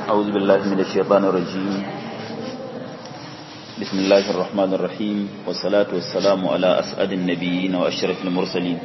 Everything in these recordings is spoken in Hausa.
أعوذ بالله من الشيطان الرجيم بسم الله الرحمن الرحيم والصلاة والسلام على أسعد النبيين وأشرف المرسلين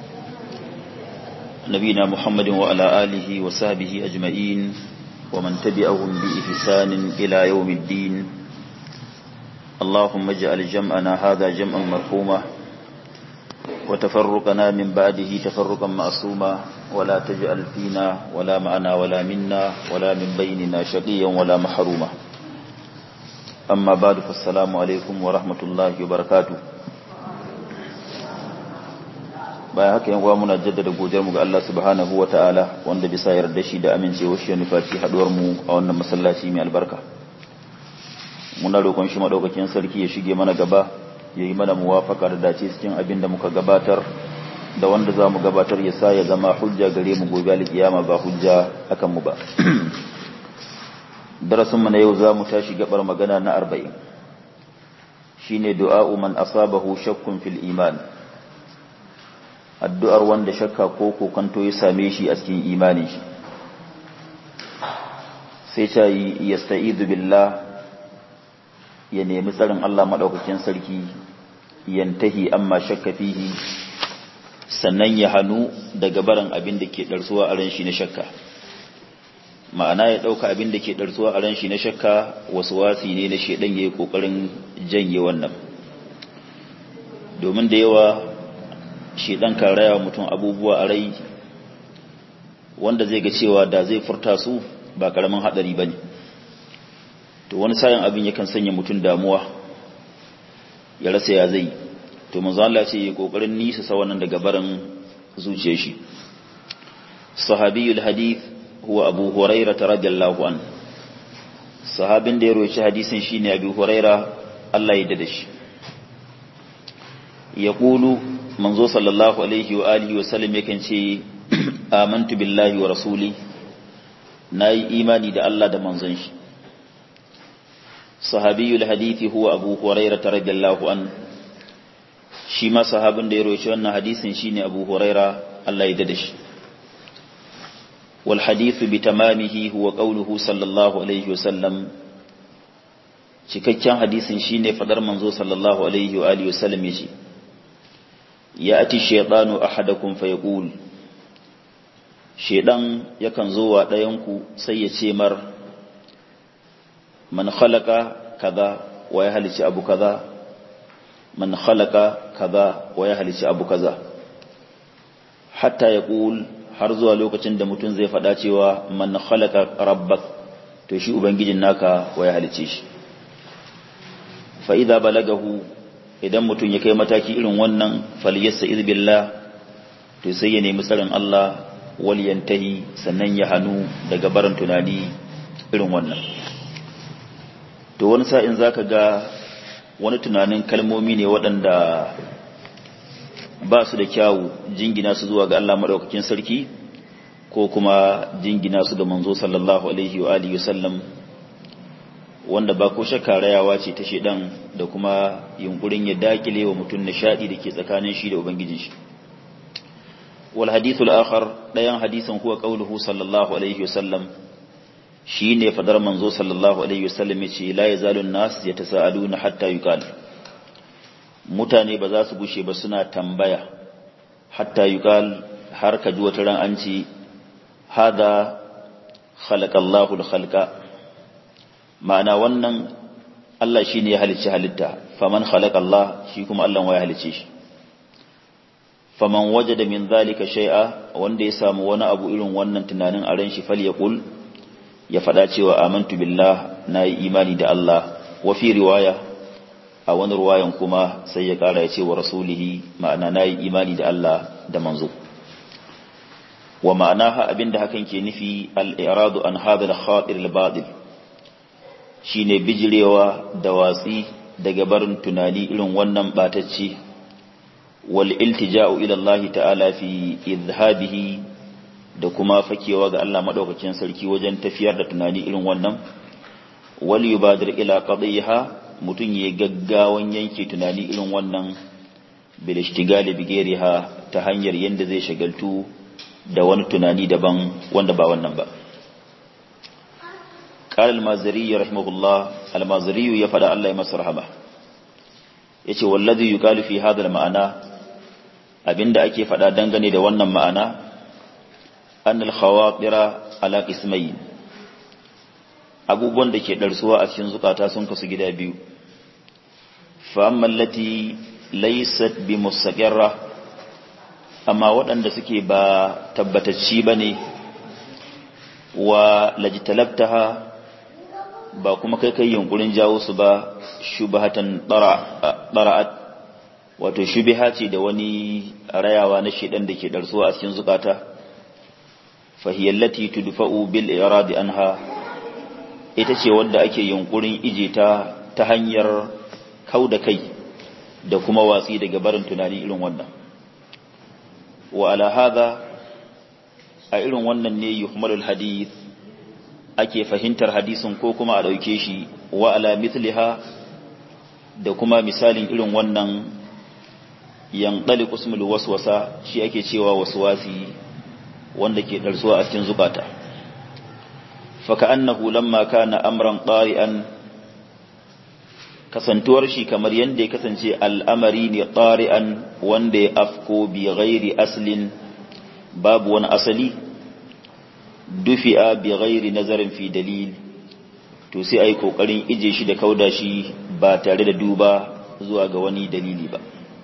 نبينا محمد وعلى آله وصحبه أجمعين ومن تبعهم بإحسان إلى يوم الدين اللهم اجعل جمعنا هذا جمعا مرحوما وتفرقنا من بعده تفرقا معصوما ولا تجعل فينا ولا معنا ولا منا ولا من بيننا شقيا ولا محروما أما بعد فالسلام عليكم ورحمة الله وبركاته bayan haka yan muna jaddada godiyar mu ga Allah subhanahu wataala wanda bisa yarda shi da amincewa shi ne faci haduwar mu a wannan masallaci mai albarka muna roƙon shi madaukakin sarki ya shige mana gaba ya yi mana muwafaka da dace cikin abin da muka gabatar da wanda za mu gabatar ya sa ya zama hujja gare mu gobe alkiyama ba hujja akan mu ba darasin mu na yau za mu tashi gabar magana na arba'in shine du'a'u man asabahu shakkun fil iman addu'ar wanda shakka ko kokanto ya same shi a cikin imanin shi sai ta yi yasta'idu billah ya nemi tsarin Allah maɗaukakin sarki yantahi amma shakka fihi sannan ya hannu daga barin abin da ke ɗarsuwa a ran shi na shakka ma'ana ya ɗauka abin da ke ɗarsuwa a ran shi na shakka wasu wasi ne na shaidan ya yi ƙoƙarin janye wannan domin da yawa shaidan kan raya mutum abubuwa a rai wanda zai ga cewa da zai furta su ba ƙaramin haɗari ba ne to wani sayan abin yakan sanya mutum damuwa ya rasa ya zai to manzo Allah ce ya kokarin nisa sa wannan daga barin zuciyar shi sahabiyul hadith huwa abu hurairah radiyallahu an sahabin da ya roci hadisin shine abu hurairah Allah ya dade shi yaqulu manzo sallallahu alaihi wa alihi wa sallam yakan ce amantu billahi wa rasuli nayi imani da Allah da manzon shi صحابي الحديث هو أبو هريرة رضي الله عنه شيما صحاب da ya roci wannan hadisin shine Abu Huraira Allah ya dade shi wal hadith bi tamamihi huwa qawluhu sallallahu alaihi wasallam cikakken hadisin shine fadar manzo sallallahu alaihi wa alihi wasallam yace ya'ti shaytanu ahadakum fayaqul shaydan yakan zo wa dayan ku sai ya ce mar man khalaqa kaza wa ya halici abu kaza man khalaqa kaza wa ya halici abu kaza hatta ya ƙul har zuwa lokacin da mutum zai faɗa cewa man khalaqa rabbak to shi ubangijin naka wa ya halice shi fa idza balagahu idan mutum ya kai mataki irin wannan falyastaiz billah to sai ya nemi tsarin Allah wal yantahi sannan ya hanu daga barin tunani irin wannan to wani sa'in za ka ga wani tunanin kalmomi ne waɗanda ba su da kyawu jingina su zuwa ga Allah maɗaukakin sarki ko kuma jingina su ga manzo sallallahu alaihi wa alihi wasallam wanda ba ko shakka rayawa ce ta shedan da kuma yunkurin ya dakile wa mutum nishadi da ke tsakanin shi da ubangijin shi wal hadithul akhar dayan hadisin huwa qauluhu sallallahu alaihi wasallam shi ne fadar manzo sallallahu alaihi wasallam yace la yazalun nas yatasaaluna hatta yuqal mutane ba za su gushe ba suna tambaya hatta yuqal har ka ji wata ran an ce hada khalaqallahu al-khalqa ma'ana wannan Allah shine ya halicci halitta faman khalaqallah shi kuma Allah ya halicce shi faman wajada min zalika shay'a wanda ya samu wani abu irin wannan tunanin a ran shi falyaqul ya faɗa cewa amantu billah na yi imani da Allah wa fi riwaya a wani ruwayan kuma sai ya ƙara ya ce wa rasulihi ma'ana na yi imani da Allah da manzo wa ma'ana ha abinda hakan ke nufi al'iradu an haɗa da khaɗir al-baɗil shi ne bijirewa da watsi daga barin tunani irin wannan ɓatacce wal iltija'u ila Allah ta'ala fi izhabihi da kuma fakewa ga Allah madaukakin sarki wajen tafiyar da tunani irin wannan wal yubadir ila qadiha mutun yayi gaggawan yanke tunani irin wannan bil ishtigali bi ghairiha ta hanyar yanda zai shagaltu da wani tunani daban wanda ba wannan ba قال المازري رحمه الله المازري يفدى الله يمس رحمه yace wallazi yuqalu fi hadha al-ma'ana abinda ake fada dangane da wannan ma'ana annal khawatira ala qismayn abubuwan da ke darsuwa a cikin zukata sun kasu gida biyu fa amma allati laysat bi mustaqirra amma waɗanda suke ba tabbatacci bane wa lajitalabtaha ba kuma kai kai yunkurin jawo su ba shubhatan dara'at wato shubha ce da wani rayawa na shedan da ke darsuwa a cikin zukata fahiyallati tudfa'u bil iradi anha ita ce wanda ake yunkurin ije ta ta hanyar kauda kai da kuma watsi daga barin tunani irin wannan wa ala hadha a irin wannan ne yuhmalul hadith ake fahimtar hadisin ko kuma a dauke shi wa ala mithliha da kuma misalin irin wannan yanqali qismul waswasa shi ake cewa waswasi wanda ke darsuwa a cikin zukata faka annahu lamma kana amran qari'an kasantuwar shi kamar yanda ya kasance al'amari ne qari'an wanda ya afko bi ghairi aslin babu wani asali dufi'a bi ghairi nazarin fi dalil to sai ai kokarin ije shi da kauda shi ba tare da duba zuwa ga wani dalili ba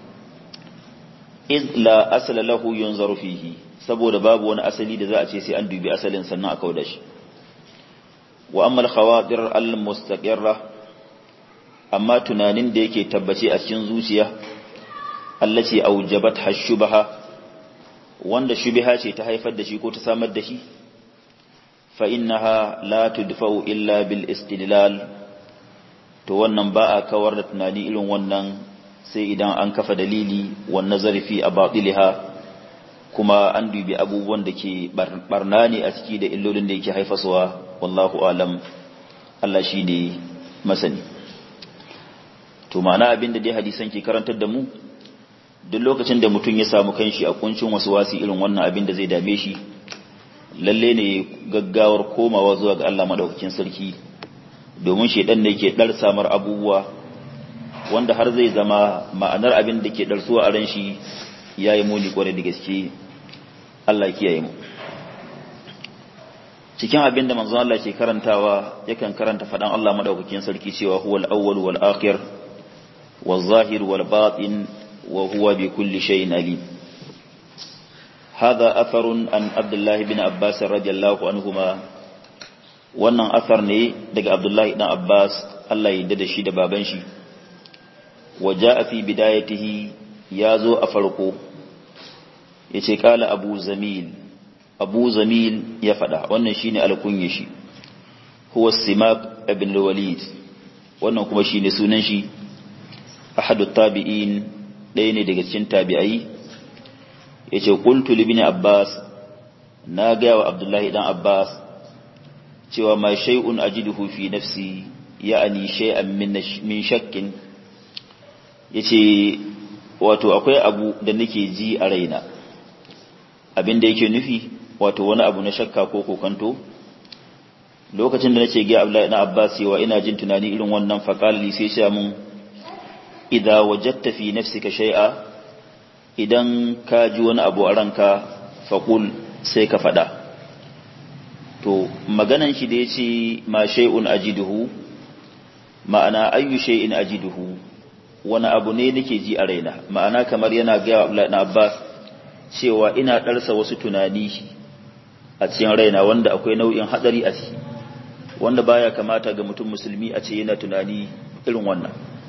iz la asala lahu yunzaru fihi saboda babu wani asali da za a ce sai an dubi asalin sannan a kauda shi wa amma al-khawatir al-mustaqirra amma tunanin da yake tabbace a cikin zuciya allati aujabat hashubaha wanda shubha ce ta haifar da shi ko ta samar da shi fa innaha la tudfa'u illa bil istidlal to wannan ba a kawar da tunani irin wannan sai idan an kafa dalili wan nazari fi abatiliha kuma an dubi abubuwan da ke barna ne a ciki da illolin da yake haifaswa wallahu alam Allah shi ne masani to ma'ana abin da dai hadisan ke karantar da mu duk lokacin da mutum ya samu kanshi a kuncin wasu wasi irin wannan abin da zai dame shi lalle ne gaggawar komawa zuwa ga Allah madaukakin sarki domin shedan ne ke dar samar abubuwa wanda har zai zama ma'anar abin da ke darsuwa a ran shi yayi muni kwarai da gaske Allah kiyaye mu cikin abin da manzon Allah ke karantawa yakan karanta fadan Allah madaukakin sarki cewa huwal awwal wal akhir wal zahir wal batin wa huwa bi kulli shay'in alim هذا أثر عن عبد الله بن عباس رضي الله عنهما wannan asar ne daga Abdullahi dan Abbas Allah ya yarda da shi da baban shi waja fi bidayatihi ya zo a farko yace kala Abu Zamil Abu Zamil ya fada wannan shine alkunye shi huwa Simak ibn al-Walid wannan kuma shine sunan shi ahadut tabi'in ɗaya ne daga cikin tabi'ai yace qultu li ibn Abbas na ga wa Abdullahi dan Abbas cewa ma shay'un ajiduhu fi nafsi ya'ani shay'an min min shakkin yace wato akwai abu da nake ji a raina abin da yake nufi wato wani abu na shakka ko kokanto lokacin da nace ga Abdullahi ibn Abbas cewa ina jin tunani irin wannan faqali sai ya mun idza wajadta fi nafsika shay'a idan ka ji wani abu a ranka faqul sai ka fada to maganan shi da yace ma shay'un ajiduhu ma'ana ayyu shay'in ajiduhu wani abu ne nake ji a raina ma'ana kamar yana ga Abdullahi ibn Abbas cewa ina darsa wasu tunani a cikin raina wanda akwai nau'in hadari a ciki wanda baya kamata ga mutum musulmi a ce yana tunani irin wannan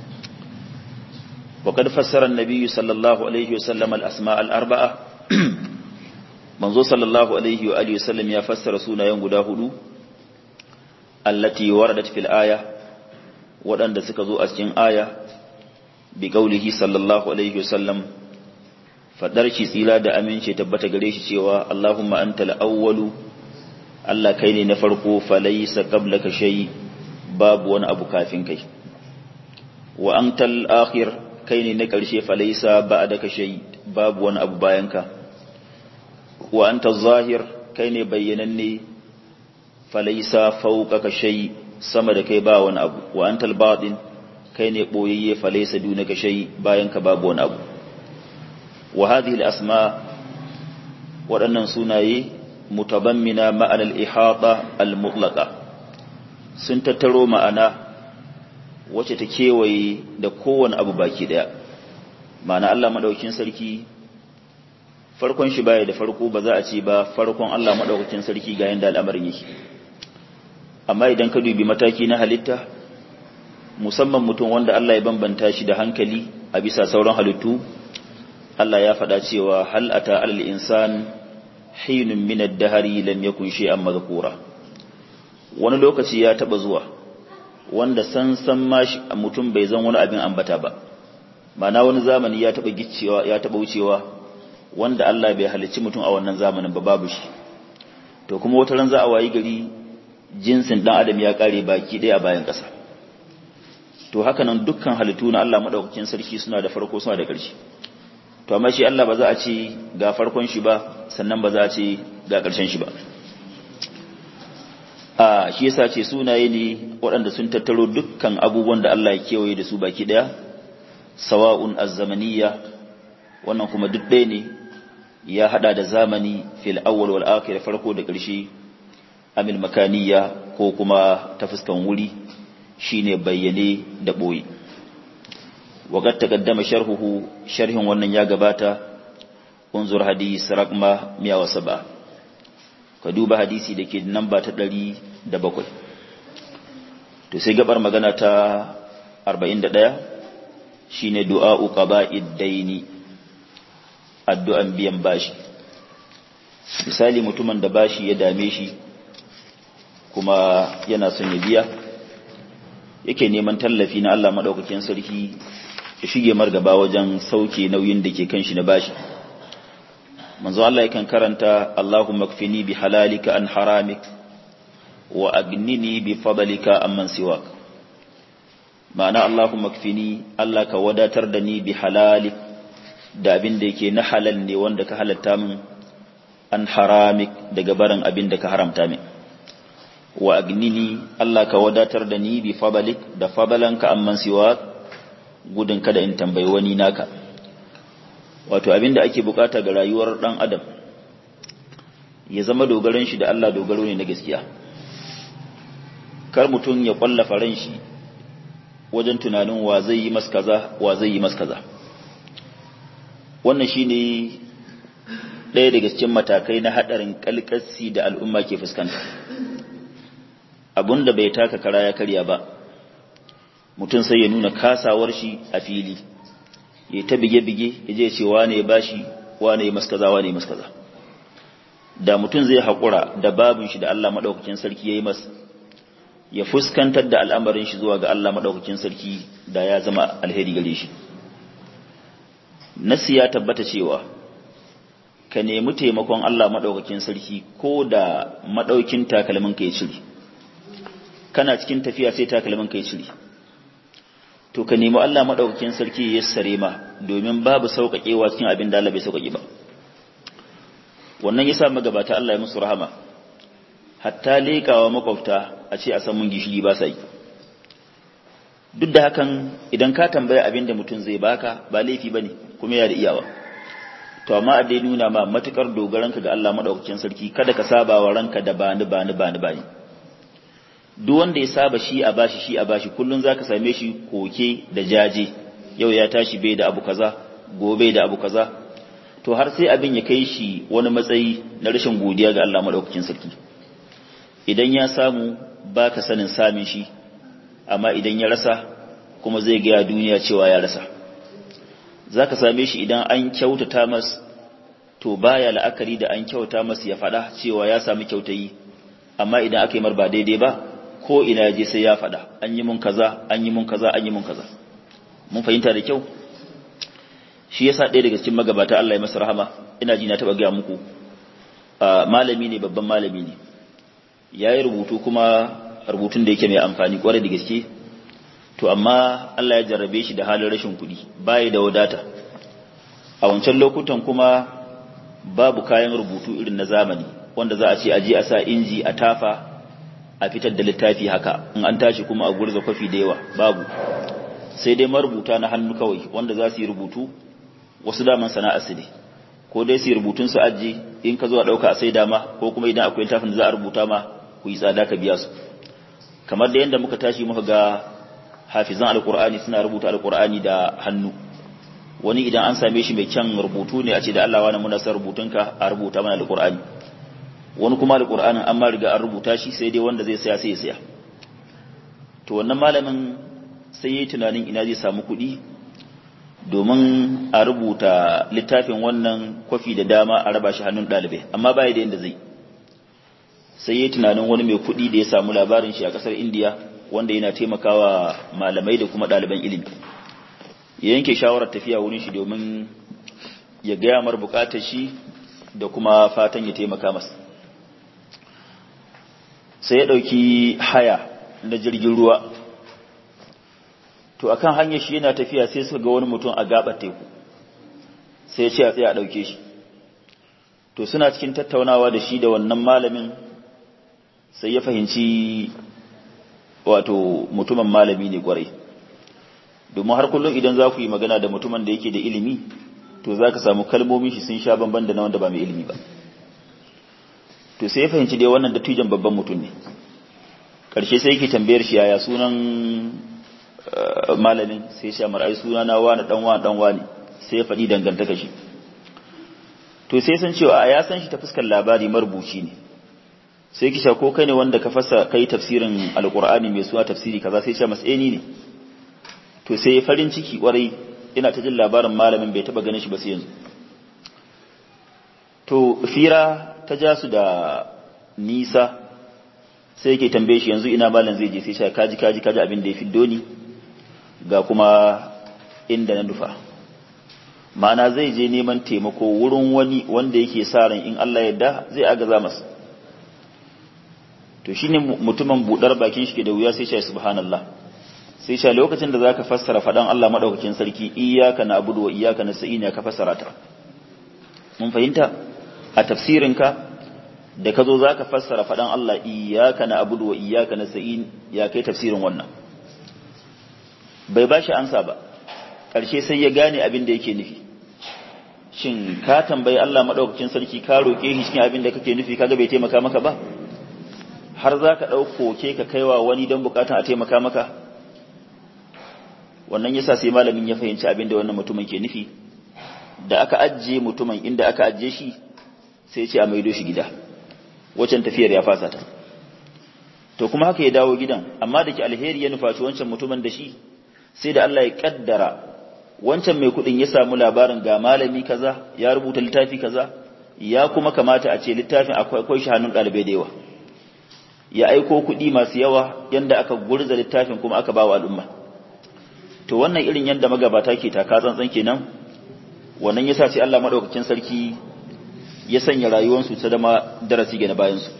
وقد فسر النبي صلى الله عليه وسلم الأسماء الأربعة منذ صلى الله عليه وآله وسلم يفسر سونا ينقدا هدو التي وردت في الآية ودن سكزو أسجن آية بقوله صلى الله عليه وسلم فدرشي سيلا دا أمين شي تبت قريش شيوا اللهم أنت الأول الله كيني نفرقو فليس قبلك شيء باب وانا أبو كافين كي وأنت الآخر kai ne na ƙarshe falaisa ba da ka shai babu wani abu bayanka wa anta zahir kai ne bayyananne falaisa fawqaka shay sama da kai ba wani abu wa antal batin kai ne boyayye falaisa dunaka shay bayan ka babu wani abu wa hadhihi al-asma waɗannan sunaye mutabammina ma'ana al-ihata al-mutlaqa sun tattaro ma'ana wacce ta kewaye da kowane abu baki daya ma'ana Allah madaukakin sarki farkon shi baya da farko ba za a ce ba farkon Allah madaukakin sarki ga yanda al'amarin yake amma idan ka dubi mataki na halitta musamman mutum wanda Allah ya bambanta shi da hankali a bisa sauran halittu Allah ya faɗa cewa hal ata alal insan hinun min ad-dahri lam yakun shay'an madhkura wani lokaci ya taba zuwa wanda san san ma mutum bai zan wani abin ambata ba mana wani zamani ya taba giccewa ya taba wucewa wanda Allah bai halicci mutum a wannan zamanin ba babu shi to kuma wata ran za a wayi gari jinsin dan adam ya kare baki ɗaya a bayan ƙasa to haka nan dukkan halittu na Allah madaukakin sarki suna da farko suna da ƙarshe to amma shi Allah ba za a ce ga farkon shi ba sannan ba za a ce ga ƙarshen shi ba a shi yasa ce sunaye ne waɗanda sun tattaro dukkan abubuwan da Allah ya kewaye da su baki ɗaya sawa'un az-zamaniyya wannan kuma duk ɗaya ne ya hada da zamani fil awwal wal akhir farko da ƙarshe amil makaniya ko kuma ta fuskan wuri shine bayyane da boye waqad taqaddama sharhuhu sharhin wannan ya gabata unzur hadis raqma 107 ka duba hadisi dake namba ta 107 to sai gabar magana ta 41 shine du'a'u qaba'id daini addu'an biyan bashi misali mutumin da bashi ya dame shi kuma yana son ya biya yake neman tallafi na Allah madaukakin sarki ya shige margaba wajen sauke nauyin da ke kan shi na bashi manzo Allah yakan karanta Allahumma kfini bi halalika an haramik wa agnini bi fadlika amman siwak ma'ana Allahumma kfini Allah ka wadatar da ni bi halalik da abin da yake na halal ne wanda ka halatta min an haramik daga barin abin da ka haramta min wa agnini Allah ka wadatar da ni bi fadalik da fadalanka amman siwa gudun kada in tambayi wani naka wato abin da ake bukata ga rayuwar dan adam ya zama dogaran shi da Allah dogaro ne na gaskiya kar mutum ya kwallafa ran shi wajen tunanin wa zai yi mas kaza wa zai yi mas kaza wannan shine ɗaya daga cikin matakai na haɗarin kalkassi da al'umma ke fuskanta da bai taka kara ya karya ba mutum sai ya nuna kasawar shi a fili ya ta bige-bige ya je ce wane ya bashi wane ya maskaza wane ya maskaza da mutum zai haƙura da babin shi da Allah maɗaukakin sarki ya yi mas ya fuskantar da al'amarin shi zuwa ga Allah maɗaukakin sarki da ya zama alheri gare shi nasi ya tabbata cewa ka nemi taimakon Allah maɗaukakin sarki ko da maɗaukin takalmin ka ya cire kana cikin tafiya sai takalmin ka ya cire to ka nemi Allah maɗaukakin sarki ya sare ma domin babu sauƙaƙewa cikin abin da Allah bai sauƙaƙe ba wannan yasa magabata Allah ya musu rahama hatta leƙawa makwabta a ce a san mun gishiri ba sa yi duk da hakan idan ka tambaya abin da mutum zai baka ba laifi bane kuma ya da iyawa to amma a dai nuna ma matukar dogaranka ga Allah madaukakin sarki kada ka saba wa ranka da bani bani bani bani duk wanda ya saba shi a bashi shi a bashi kullun zaka same shi koke da jaje yau ya tashi bai da abu kaza gobe da abu kaza to har sai abin ya kai shi wani matsayi na rashin godiya ga Allah madaukakin sarki idan ya samu baka sanin samin shi amma idan ya rasa kuma zai ga duniya cewa ya rasa za ka same shi idan an kyautata mas to baya la'akari da an kyauta mas ya faɗa cewa ya sami kyautayi amma idan aka yi mar ba daidai ba ko ina je sai ya faɗa an yi mun kaza an yi mun kaza an yi mun kaza mun fahimta da kyau shi yasa ɗaya daga cikin magabata Allah ya masa rahama ina ji na taɓa gaya muku malami ne babban malami ne ya yi rubutu kuma rubutun da yake mai amfani kwarai da gaske to amma Allah ya jarrabe shi da halin rashin kuɗi bai da wadata a wancan lokutan kuma babu kayan rubutu irin na zamani wanda za a ce aje a sa inji a tafa a fitar da littafi haka in an tashi kuma a gurza kwafi da yawa babu sai dai marubuta na hannu kawai wanda za su yi rubutu wasu daman sana'a su ne ko dai su yi rubutun su aji in ka zo a ɗauka a sai dama ko kuma idan akwai littafin da za a rubuta ma ku yi tsada ka biya su kamar da yadda muka tashi muka ga hafizan alkur'ani suna rubuta alkur'ani da hannu wani idan an same shi mai kyan rubutu ne a ce da Allah wani muna san rubutunka a rubuta mana alkur'ani wani kuma alkur'anin an ma riga an rubuta shi sai dai wanda zai saya sai ya saya to wannan malamin sai yayi tunanin ina zai samu kuɗi domin a rubuta littafin wannan kwafi da dama a raba shi hannun ɗalibai amma baya da yadda zai sai yayi tunanin wani mai kuɗi da ya samu labarin shi a ƙasar indiya wanda yana taimakawa malamai da kuma ɗaliban ilimi ya yanke shawarar tafiya wurin shi domin ya gaya mar bukatar shi da kuma fatan ya taimaka masa sai ya ɗauki haya na jirgin ruwa to akan hanyar shi yana tafiya sai suka ga wani mutum a gabar teku sai ya ce a tsaye a ɗauke shi to suna cikin tattaunawa da shi da wannan malamin sai ya fahimci wato mutumin malami ne kwarai domin har kullum idan za ku yi magana da mutumin da yake da ilimi to za ka samu kalmomin shi sun sha bamban da na wanda ba mai ilimi ba to sai ya fahimci dai wannan dattijan babban mutum ne ƙarshe sai yake tambayar shi yaya sunan malamin sai shi amara ai suna na wani dan wani dan wani sai ya faɗi dangantaka shi to sai san cewa a ya san shi ta fuskar labari marubuci ne sai kisha ko kai ne wanda ka fasa kai tafsirin alqur'ani mai suna tafsiri kaza sai ce mas'eni ne to sai farin ciki kwarai ina ta jin labarin malamin bai taba ganin shi ba sai yanzu to fira ta ja su da nisa sai yake tambaye shi yanzu ina malam zai je sai sha kaji kaji kaji abin da ya fiddo ni ga kuma inda na nufa ma'ana zai je neman taimako wurin wani wanda yake sa ran in Allah yadda zai agaza masa to shine mutumin budar bakin shi ke da wuya sai shi subhanallah sai shi lokacin da zaka fassara fadan Allah madaukakin sarki iyyaka na'budu wa iyyaka nasta'in ya ka fassara ta mun fahimta a tafsirinka da ka zo zaka fassara fadan Allah iyyaka na'budu wa iyyaka nasta'in ya kai tafsirin wannan bai bashi ansa ba karshe sai ya gane abin da yake nufi shin ka tambayi Allah madaukakin sarki ka roke shi cikin abin da kake nufi kaga bai taimaka maka ba har za ka ɗauko ke ka kaiwa wani don bukatan a taimaka maka wannan yasa sai malamin ya fahimci abin da wannan mutumin ke nufi da aka ajiye mutumin inda aka ajiye shi sai ce a maido shi gida wacan tafiyar ya fasa ta to kuma haka ya dawo gidan amma da ke alheri ya nufaci wancan mutumin da shi sai da Allah ya kaddara wancan mai kudin ya samu labarin ga malami kaza ya rubuta littafi kaza ya kuma kamata a ce littafin akwai shi hannun ɗalibai da yawa ya aiko kuɗi masu yawa yanda aka gurza littafin kuma aka bawa al'umma to wannan irin yanda magabata ke taka tsantsan kenan wannan yasa sai Allah madaukakin sarki ya sanya rayuwarsu ta zama darasi ga na bayan su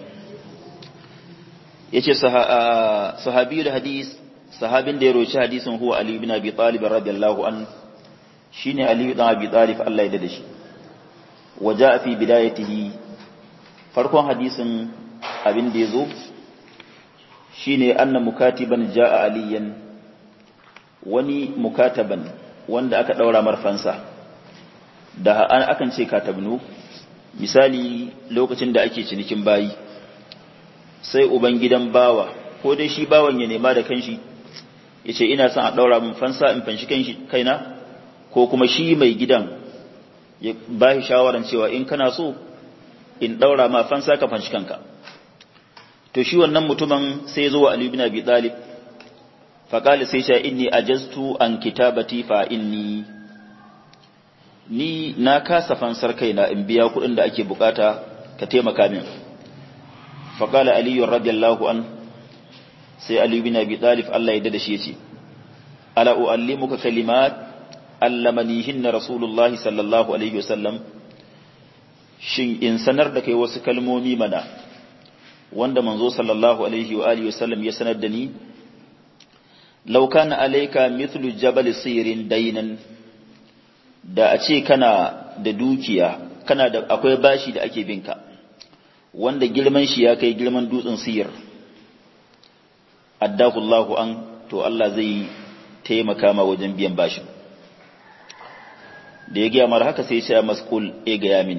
yace sahabiyul hadis sahabin da ya roci hadisin huwa Ali ibn Abi Talib radiyallahu an shine Ali ibn Abi Talib Allah ya dade shi waja fi bidayatihi farkon hadisin abin da yazo shine anna mukatiban jaa aliyan wani mukataban wanda aka daura marfansa da an akan ce katabnu misali lokacin da ake cinikin bayi sai uban gidan bawa ko dai shi bawan ya nema da kanshi yace ina son a daura min fansa in fanshi kanshi kaina ko kuma shi mai gidan ya bashi shawaran cewa in kana so in daura ma fansa ka fanshi kanka to shi wannan mutumin sai ya zo wa Ali bin Abi Talib fa qala sai sha inni ajaztu an kitabati fa inni ni na kasa fansar kaina in biya kuɗin da ake bukata ka taimaka min fa qala Ali radiyallahu an sai Ali bin Abi Talib Allah ya dada shi yace ala uallimuka kalimat allamanihinna rasulullah sallallahu alaihi wasallam shin in sanar da kai wasu kalmomi mana wanda manzo sallallahu alaihi wa alihi wasallam ya sanar da ni law kana alayka mithlu jabal sirin dainan da a ce kana da dukiya kana da akwai bashi da ake binka wanda girman shi ya kai girman dutsen siyar addahu Allahu an to Allah zai taimaka ma wajen biyan bashin da ya gaya mara haka sai ya maskul ya gaya mini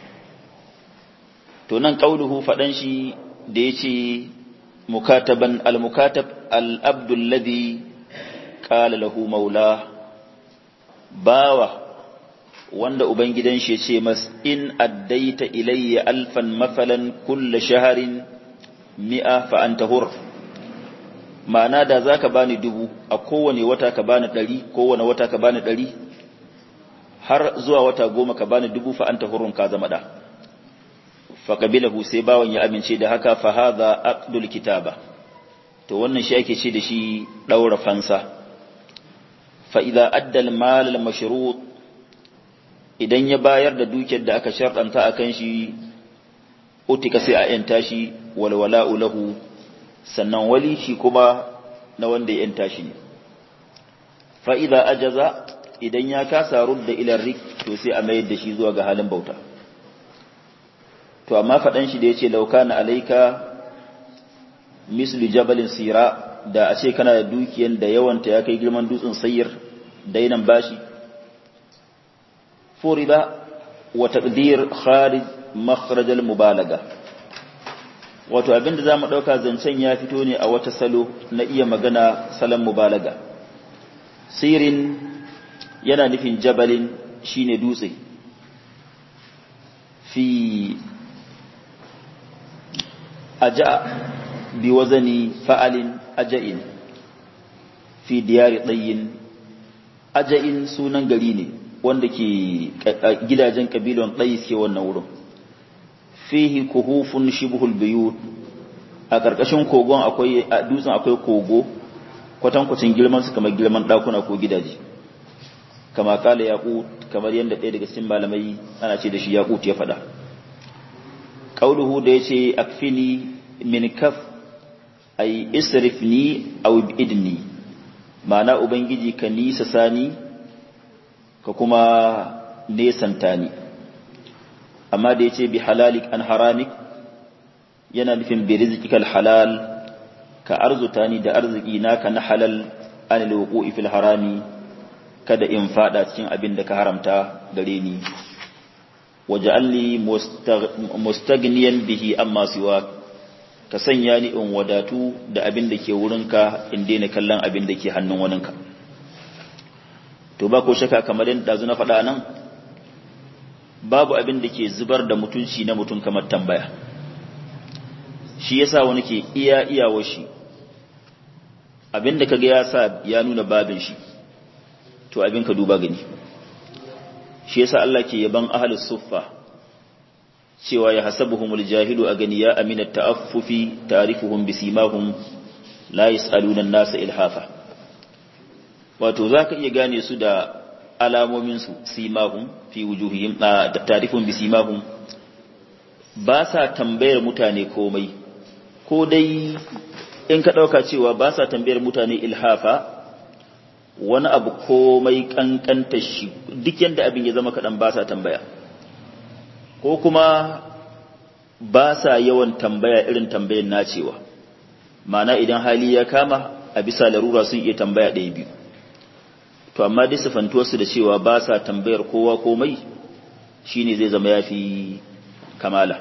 to nan qauluhu fadan shi da yace mukataban al-mukatab al-abdu alladhi qala lahu maula bawa wanda ubangidan shi yace mas in addaita ilayya alfan mafalan kull shahrin mi'a fa anta hur ma'ana da zaka bani dubu a kowane wata ka bani ɗari kowane wata ka bani ɗari har zuwa wata goma ka bani dubu fa anta hurun ka zama da fa qabilahu sai bawan ya amince da haka fa hadha aqdul kitaba to wannan shi ake ce da shi daura fansa fa idza adda al mal al mashrut idan ya bayar da dukiyar da aka sharɗanta akan shi utika sai a yanta shi wal wala'u lahu sannan wali shi kuma na wanda ya yanta shi ne fa idza ajaza idan ya kasa rudda ilar rik to sai a mayar da shi zuwa ga halin bauta to amma faɗan shi da ya ce laukana alaika mislu jabalin sira da a ce kana da dukiyan da yawanta ya kai girman dutsen sayir dainan bashi furida wa taqdir kharij makhraj al mubalaga wato abinda zamu dauka zancen ya fito ne a wata salo na iya magana salon mubalaga sirin yana nufin jabalin shine dutse fi aja bi wazani fa'alin aja'in fi diyari tsayin aja'in sunan gari ne wanda ke gidajen kabilon tsayi ke wannan wurin fihi kuhufun shibhul biyut a ƙarƙashin kogon akwai a dutsen akwai kogo kwatankwacin girman su kamar girman ɗakuna ko gidaje kama kala yaqut kamar yadda ɗaya daga cikin malamai ana ce da shi yaqut ya faɗa qauluhu da yace akfini min kaf ay isrifni aw ibidni ma'ana ubangiji ka nisa sani ka kuma nesanta ni amma da yace bi halalik an haramik yana nufin bi rizqikal halal ka arzuta ni da arziki naka na halal an alwuqi fil harami kada in fada cikin abin da ka haramta gare ni waj'alni mustaghniyan bihi amma siwa ka sanya ni in wadatu da abin da ke wurinka in daina kallon abin da ke hannun waninka to ba ko shaka kamar yadda dazu na faɗa nan babu abin da ke zubar da mutunci na mutum kamar tambaya shi yasa wani ke iya iyawa shi abin da kaga ya sa ya nuna babin shi to abin ka duba gani shi yasa Allah ke yaban ahlus suffa cewa ya hasabuhumul jahilu a gani ya amina ta'affufi ta'rifuhum bisimahum la yas'aluna an-nasa ilhafa wato zaka iya gane su da alamomin su simahum fi wujuhihim ta'rifuhum bisimahum ba sa tambayar mutane komai ko dai in ka dauka cewa ba sa tambayar mutane ilhafa wani abu komai kankanta shi duk yanda abin ya zama kaɗan ba sa tambaya ko kuma ba sa yawan tambaya irin tambayar nacewa mana idan hali ya kama a bisa larura sun iya tambaya ɗaya biyu to amma dai sifantuwarsu da cewa ba sa tambayar kowa komai shine zai zama ya fi kamala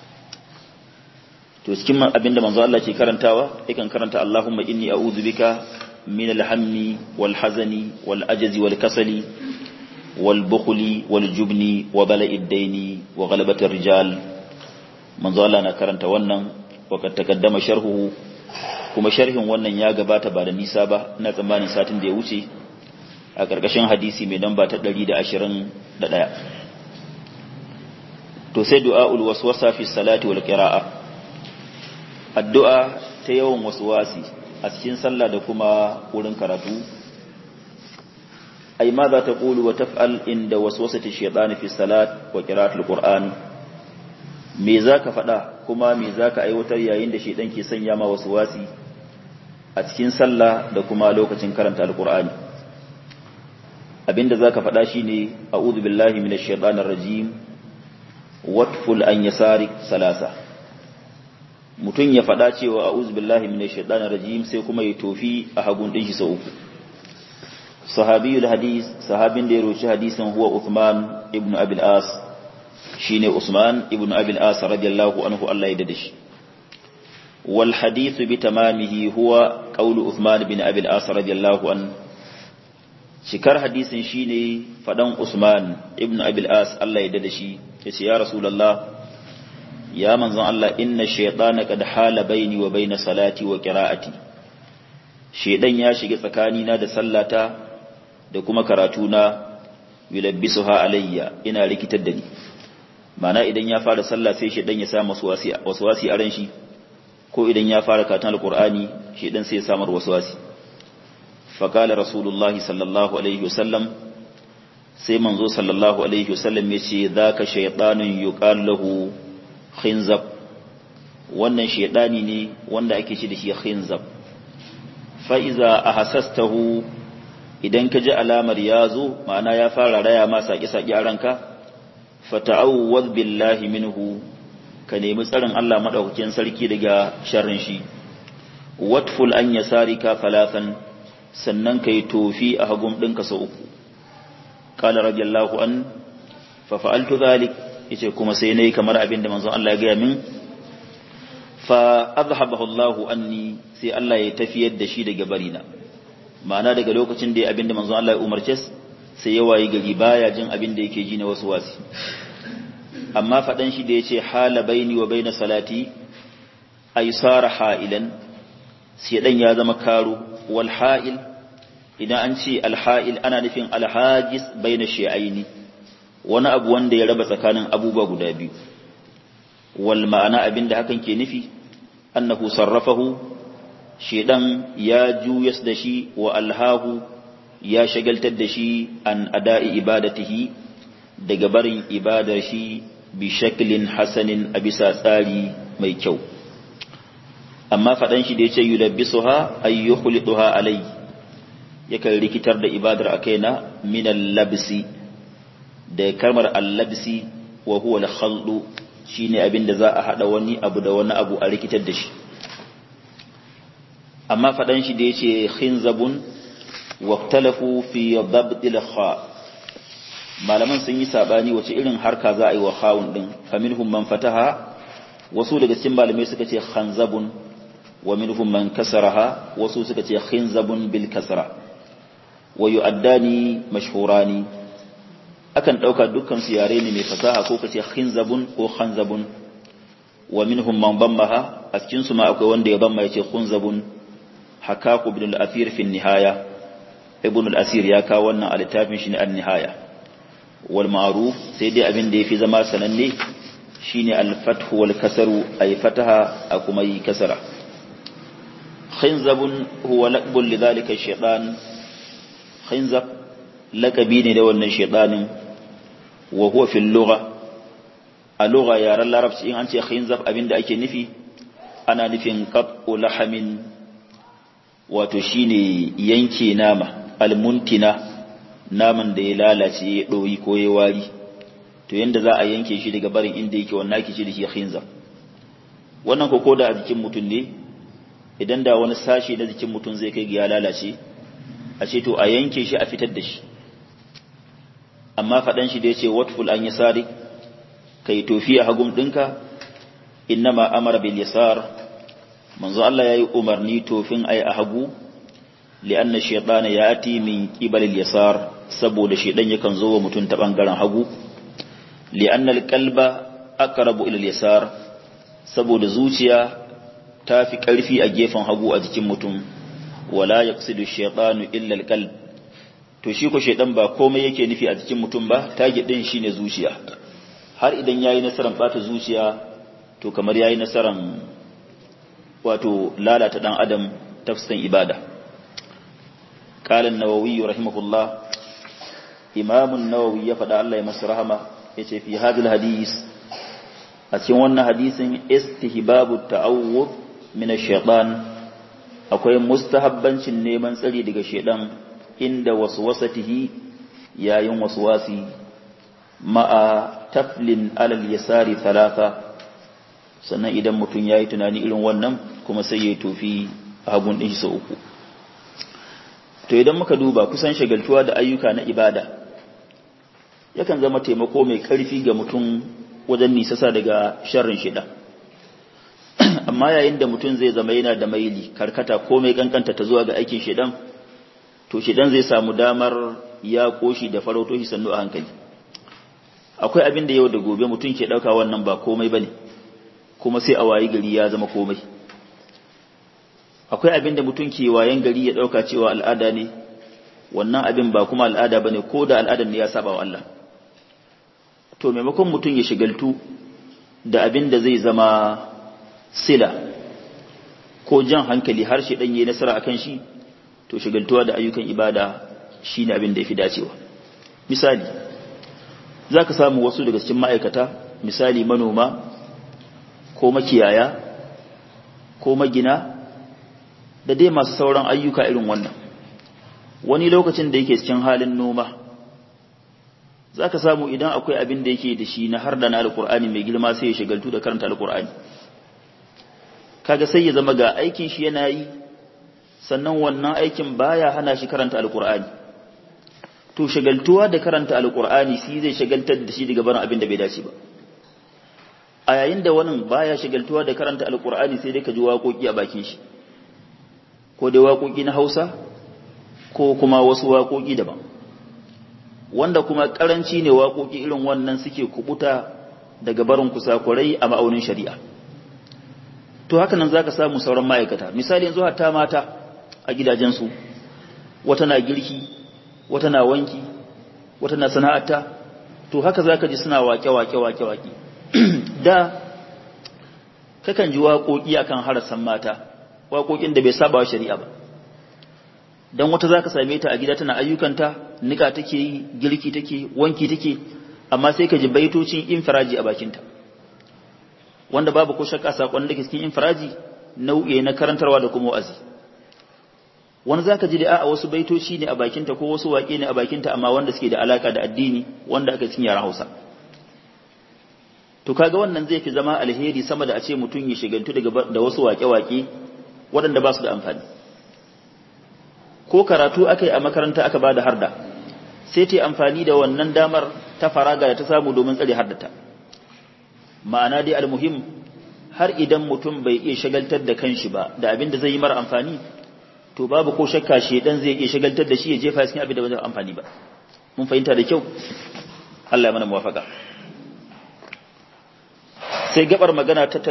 to cikin abinda manzo Allah ke karantawa yakan karanta Allahumma inni a'udhu bika من الهم والحزن والأجز والكسل والبخل والجبن وبلاء الدين وغلبة الرجال من ظلنا كرنت ونن وقد تقدم شرحه kuma sharhin wannan ya gabata ba da nisa ba ina tsammanin satin da ya wuce a ƙarƙashin hadisi mai namba ta 121 to sai du'aul waswasa fi salati wal qira'a addu'a ta yawan waswasi a cikin sallah da kuma wurin karatu ai ma za ta ƙulu wa taf'al inda waswasati shaytani fi salat wa qira'atul qur'an me zaka faɗa kuma me zaka aiwatar yayin da shaytan ke sanya ma waswasi a cikin sallah da kuma lokacin karanta alqur'ani abinda zaka faɗa shine a'udhu billahi minash shaitanir rajim watful an yasarik salasa mutum ya faɗa cewa a'udhu billahi minash shaitanir rajim sai kuma ya tofi a hagun din shi sau uku sahabiyul hadis sahabin da ya roci hadisin huwa Uthman ibn Abil As shine Usman ibn Abil As radiyallahu anhu Allah ya dade shi wal hadith bi tamamihi huwa qawlu Uthman ibn Abil As radiyallahu anhu cikar hadisin shine fadan Usman ibn Abil As Allah ya dade shi yace ya Rasulullah ya manzon Allah inna shaytana qad hala baini wa baina salati wa qira'ati shedan ya shiga tsakanina da sallata da kuma karatuna yulabbisuha alayya ina rikitar da ni mana idan ya fara sallah sai shedan ya sa masu waswasi a ran shi ko idan ya fara karatun alqur'ani shedan sai ya samar waswasi fa qala rasulullahi sallallahu alaihi wasallam sai manzo sallallahu alaihi wasallam yace zaka shaytanun yuqal lahu khinzab wannan shedani ne wanda ake ci da shi khinzab fa iza ahassastahu idan ka ji alamar ya zo ma'ana ya fara raya ma saƙi-saƙi a ranka fata'awwaz billahi minhu ka nemi tsarin Allah madaukakin sarki daga sharrin shi watful an yasarika falafan sannan kai tofi a hagun ɗinka sau uku qala radiyallahu an fa fa'altu dhalik yace kuma sai nayi kamar abin da manzon Allah ya gaya min fa azhabahu Allah anni sai Allah ya tafiyar da shi daga barina ma'ana daga lokacin da ya abin da manzon Allah ya umarce sai ya wayi gari baya jin abin da yake ji na wasu wasi amma fadan shi da yace hala baini wa baina salati ay sara ha'ilan sai dan ya zama karo wal ha'il idan an ce al ha'il ana nufin al hajis baina shay'aini wani abu wanda ya raba tsakanin abubuwa guda biyu wal ma'ana abin da hakan ke nufi annahu sarrafahu shedan ya juyas da shi wa alhahu ya shagaltar da shi an ada'i ibadatihi daga barin ibadar shi bi shaklin hasanin a bisa tsari mai kyau amma faɗan shi da ya ce yulabbisuha ay yukhliduha alai yakan rikitar da ibadar a kaina min al-labsi da kalmar al-labsi wa huwa al-khaldu shine abin da za a hada wani abu da wani abu a rikitar da shi amma faɗan shi da ya ce khinzabun waktalafu fi dabdil kha malaman sun yi sabani wace irin harka za a yi wa khawun din faminhum man fataha wasu daga cikin malamai suka ce khanzabun wa minhum man kasaraha wasu suka ce khinzabun bil kasra wa yu'addani mashhurani akan dauka dukkan su yare ne mai fasaha ko kace khinzabun ko khanzabun wa minhum man bammaha a cikin su ma akwai wanda ya bamma yace khunzabun hakaku ibn al-athir fi nihaya ibn al-asir ya kawo wannan a littafin shi ne an-nihaya wal ma'ruf sai dai abin da yafi zama sananne shine al-fath wal kasru ay fataha a kuma yi kasara khinzabun huwa laqbun lidhalika ash-shaytan khinzab laqabi ne da wannan shaytanin wa huwa fi al-lugha a lugha yaran larabci in an ce khinzab abinda ake nufi ana nufin qat'u lahamin wato shine yanke nama almuntina naman da ya lalace ya ɗoyi ko ya wari to yanda za a yanke shi daga barin inda yake wannan ake ce da shi khinza wannan ko koda a jikin mutum ne idan da wani sashi na jikin mutum zai kai ga ya lalace a ce to a yanke shi a fitar da shi amma faɗan shi da ya ce watful an yasari kai tofi a hagun ɗinka innama amara bil yasar manzo Allah yayi umarni tofin ai a hagu li'anna shaytana yati min qibal al-yasar saboda shaydan yakan zo wa mutum ta bangaren hagu li'anna al-qalba aqrabu ila al-yasar saboda zuciya ta fi karfi a gefen hagu a jikin mutum wala yaqsidu shaytanu illa al-qalb to shi ko shaydan ba komai yake nufi a jikin mutum ba target din shine zuciya har idan yayi nasaran bata zuciya to kamar yayi nasaran wato lalata dan adam tafsirin ibada قال النووي رحمه الله إمام النووي يفدى الله يمس رحمة يتي في هذا الحديث أتيون حديث استهباب التعوذ من الشيطان akwai mustahabbancin neman tsari daga shedan inda waswasatihi yayin waswasi ma'a taflin alal yasari talata sannan idan mutum ya yi tunani irin wannan kuma sai ya tofi a hagun ɗin shi sau uku to idan muka duba kusan shagaltuwa da ayyuka na ibada yakan zama taimako mai ƙarfi ga mutum wajen nisasa daga sharrin shida amma yayin da mutum zai zama yana da maili karkata ko mai kankanta ta zuwa ga aikin shidan to shidan zai samu damar ya koshi da farauto shi sannu a hankali akwai abin da yau da gobe mutum ke ɗauka wannan ba komai ba ne kuma sai a wayi gari ya zama komai akwai abin da mutum ke wayan gari ya ɗauka cewa al'ada ne wannan abin ba kuma al'ada ba ne ko da al'adar ne ya saba wa Allah to maimakon mutum ya shigaltu da abin da zai zama sila ko jan hankali har shi ɗanye nasara akan shi to shigaltuwa da ayyukan ibada shi ne abin da ya fi dacewa misali za ka samu wasu daga cikin ma'aikata misali manoma ko makiyaya ko magina da dai masu sauran ayyuka irin wannan wani lokacin da yake cikin halin noma za ka samu idan akwai abin da yake da shi na har da na alkur'ani mai girma sai ya shigaltu da karanta alkur'ani kaga sai ya zama ga aikin shi yana yi sannan wannan aikin baya hana shi karanta alkur'ani to shagaltuwa da karanta alkur'ani shi zai shagaltar da shi daga barin abin da bai dace ba a yayin da wani baya shagaltuwa da karanta alkur'ani sai dai ka ji waƙoƙi a bakin shi ko dai waƙoƙi na Hausa ko kuma wasu waƙoƙi daban wanda kuma karanci ne waƙoƙi irin wannan suke kubuta daga barin kusakurai a ma'aunin shari'a to haka nan zaka samu sauran ma'aikata misali yanzu hatta mata a gidajensu wata na girki wata na wanki wata na sana'ata to haka zaka ji suna wake wake wake wake da kakan ji waƙoƙi akan harasan mata waƙoƙin da bai saba wa shari'a ba dan wata zaka same ta a gida tana ayyukanta nika take yi girki take wanki take amma sai ka ji baitocin infiraji a bakinta wanda babu ko shakka sakon da ke cikin infiraji nau'i na karantarwa da kuma wa'azi wani zaka ji da a wasu baitoci ne a bakinta ko wasu waƙe ne a bakinta amma wanda suke da alaka da addini wanda aka cikin yaran Hausa to kaga wannan zai fi zama alheri sama da a ce mutum ya shigantu daga da wasu waƙe-waƙe waɗanda ba su da amfani ko karatu aka yi a makaranta aka ba da harda sai ta yi amfani da wannan damar ta faraga da ta samu domin tsare hardata ma'ana dai almuhim har idan mutum bai iya shagaltar da kanshi ba da abin da zai yi mara amfani to babu ko shakka shedan zai iya shagaltar da shi ya jefa cikin abin da bai amfani ba mun fahimta da kyau Allah ya mana muwafaka sai gabar magana ta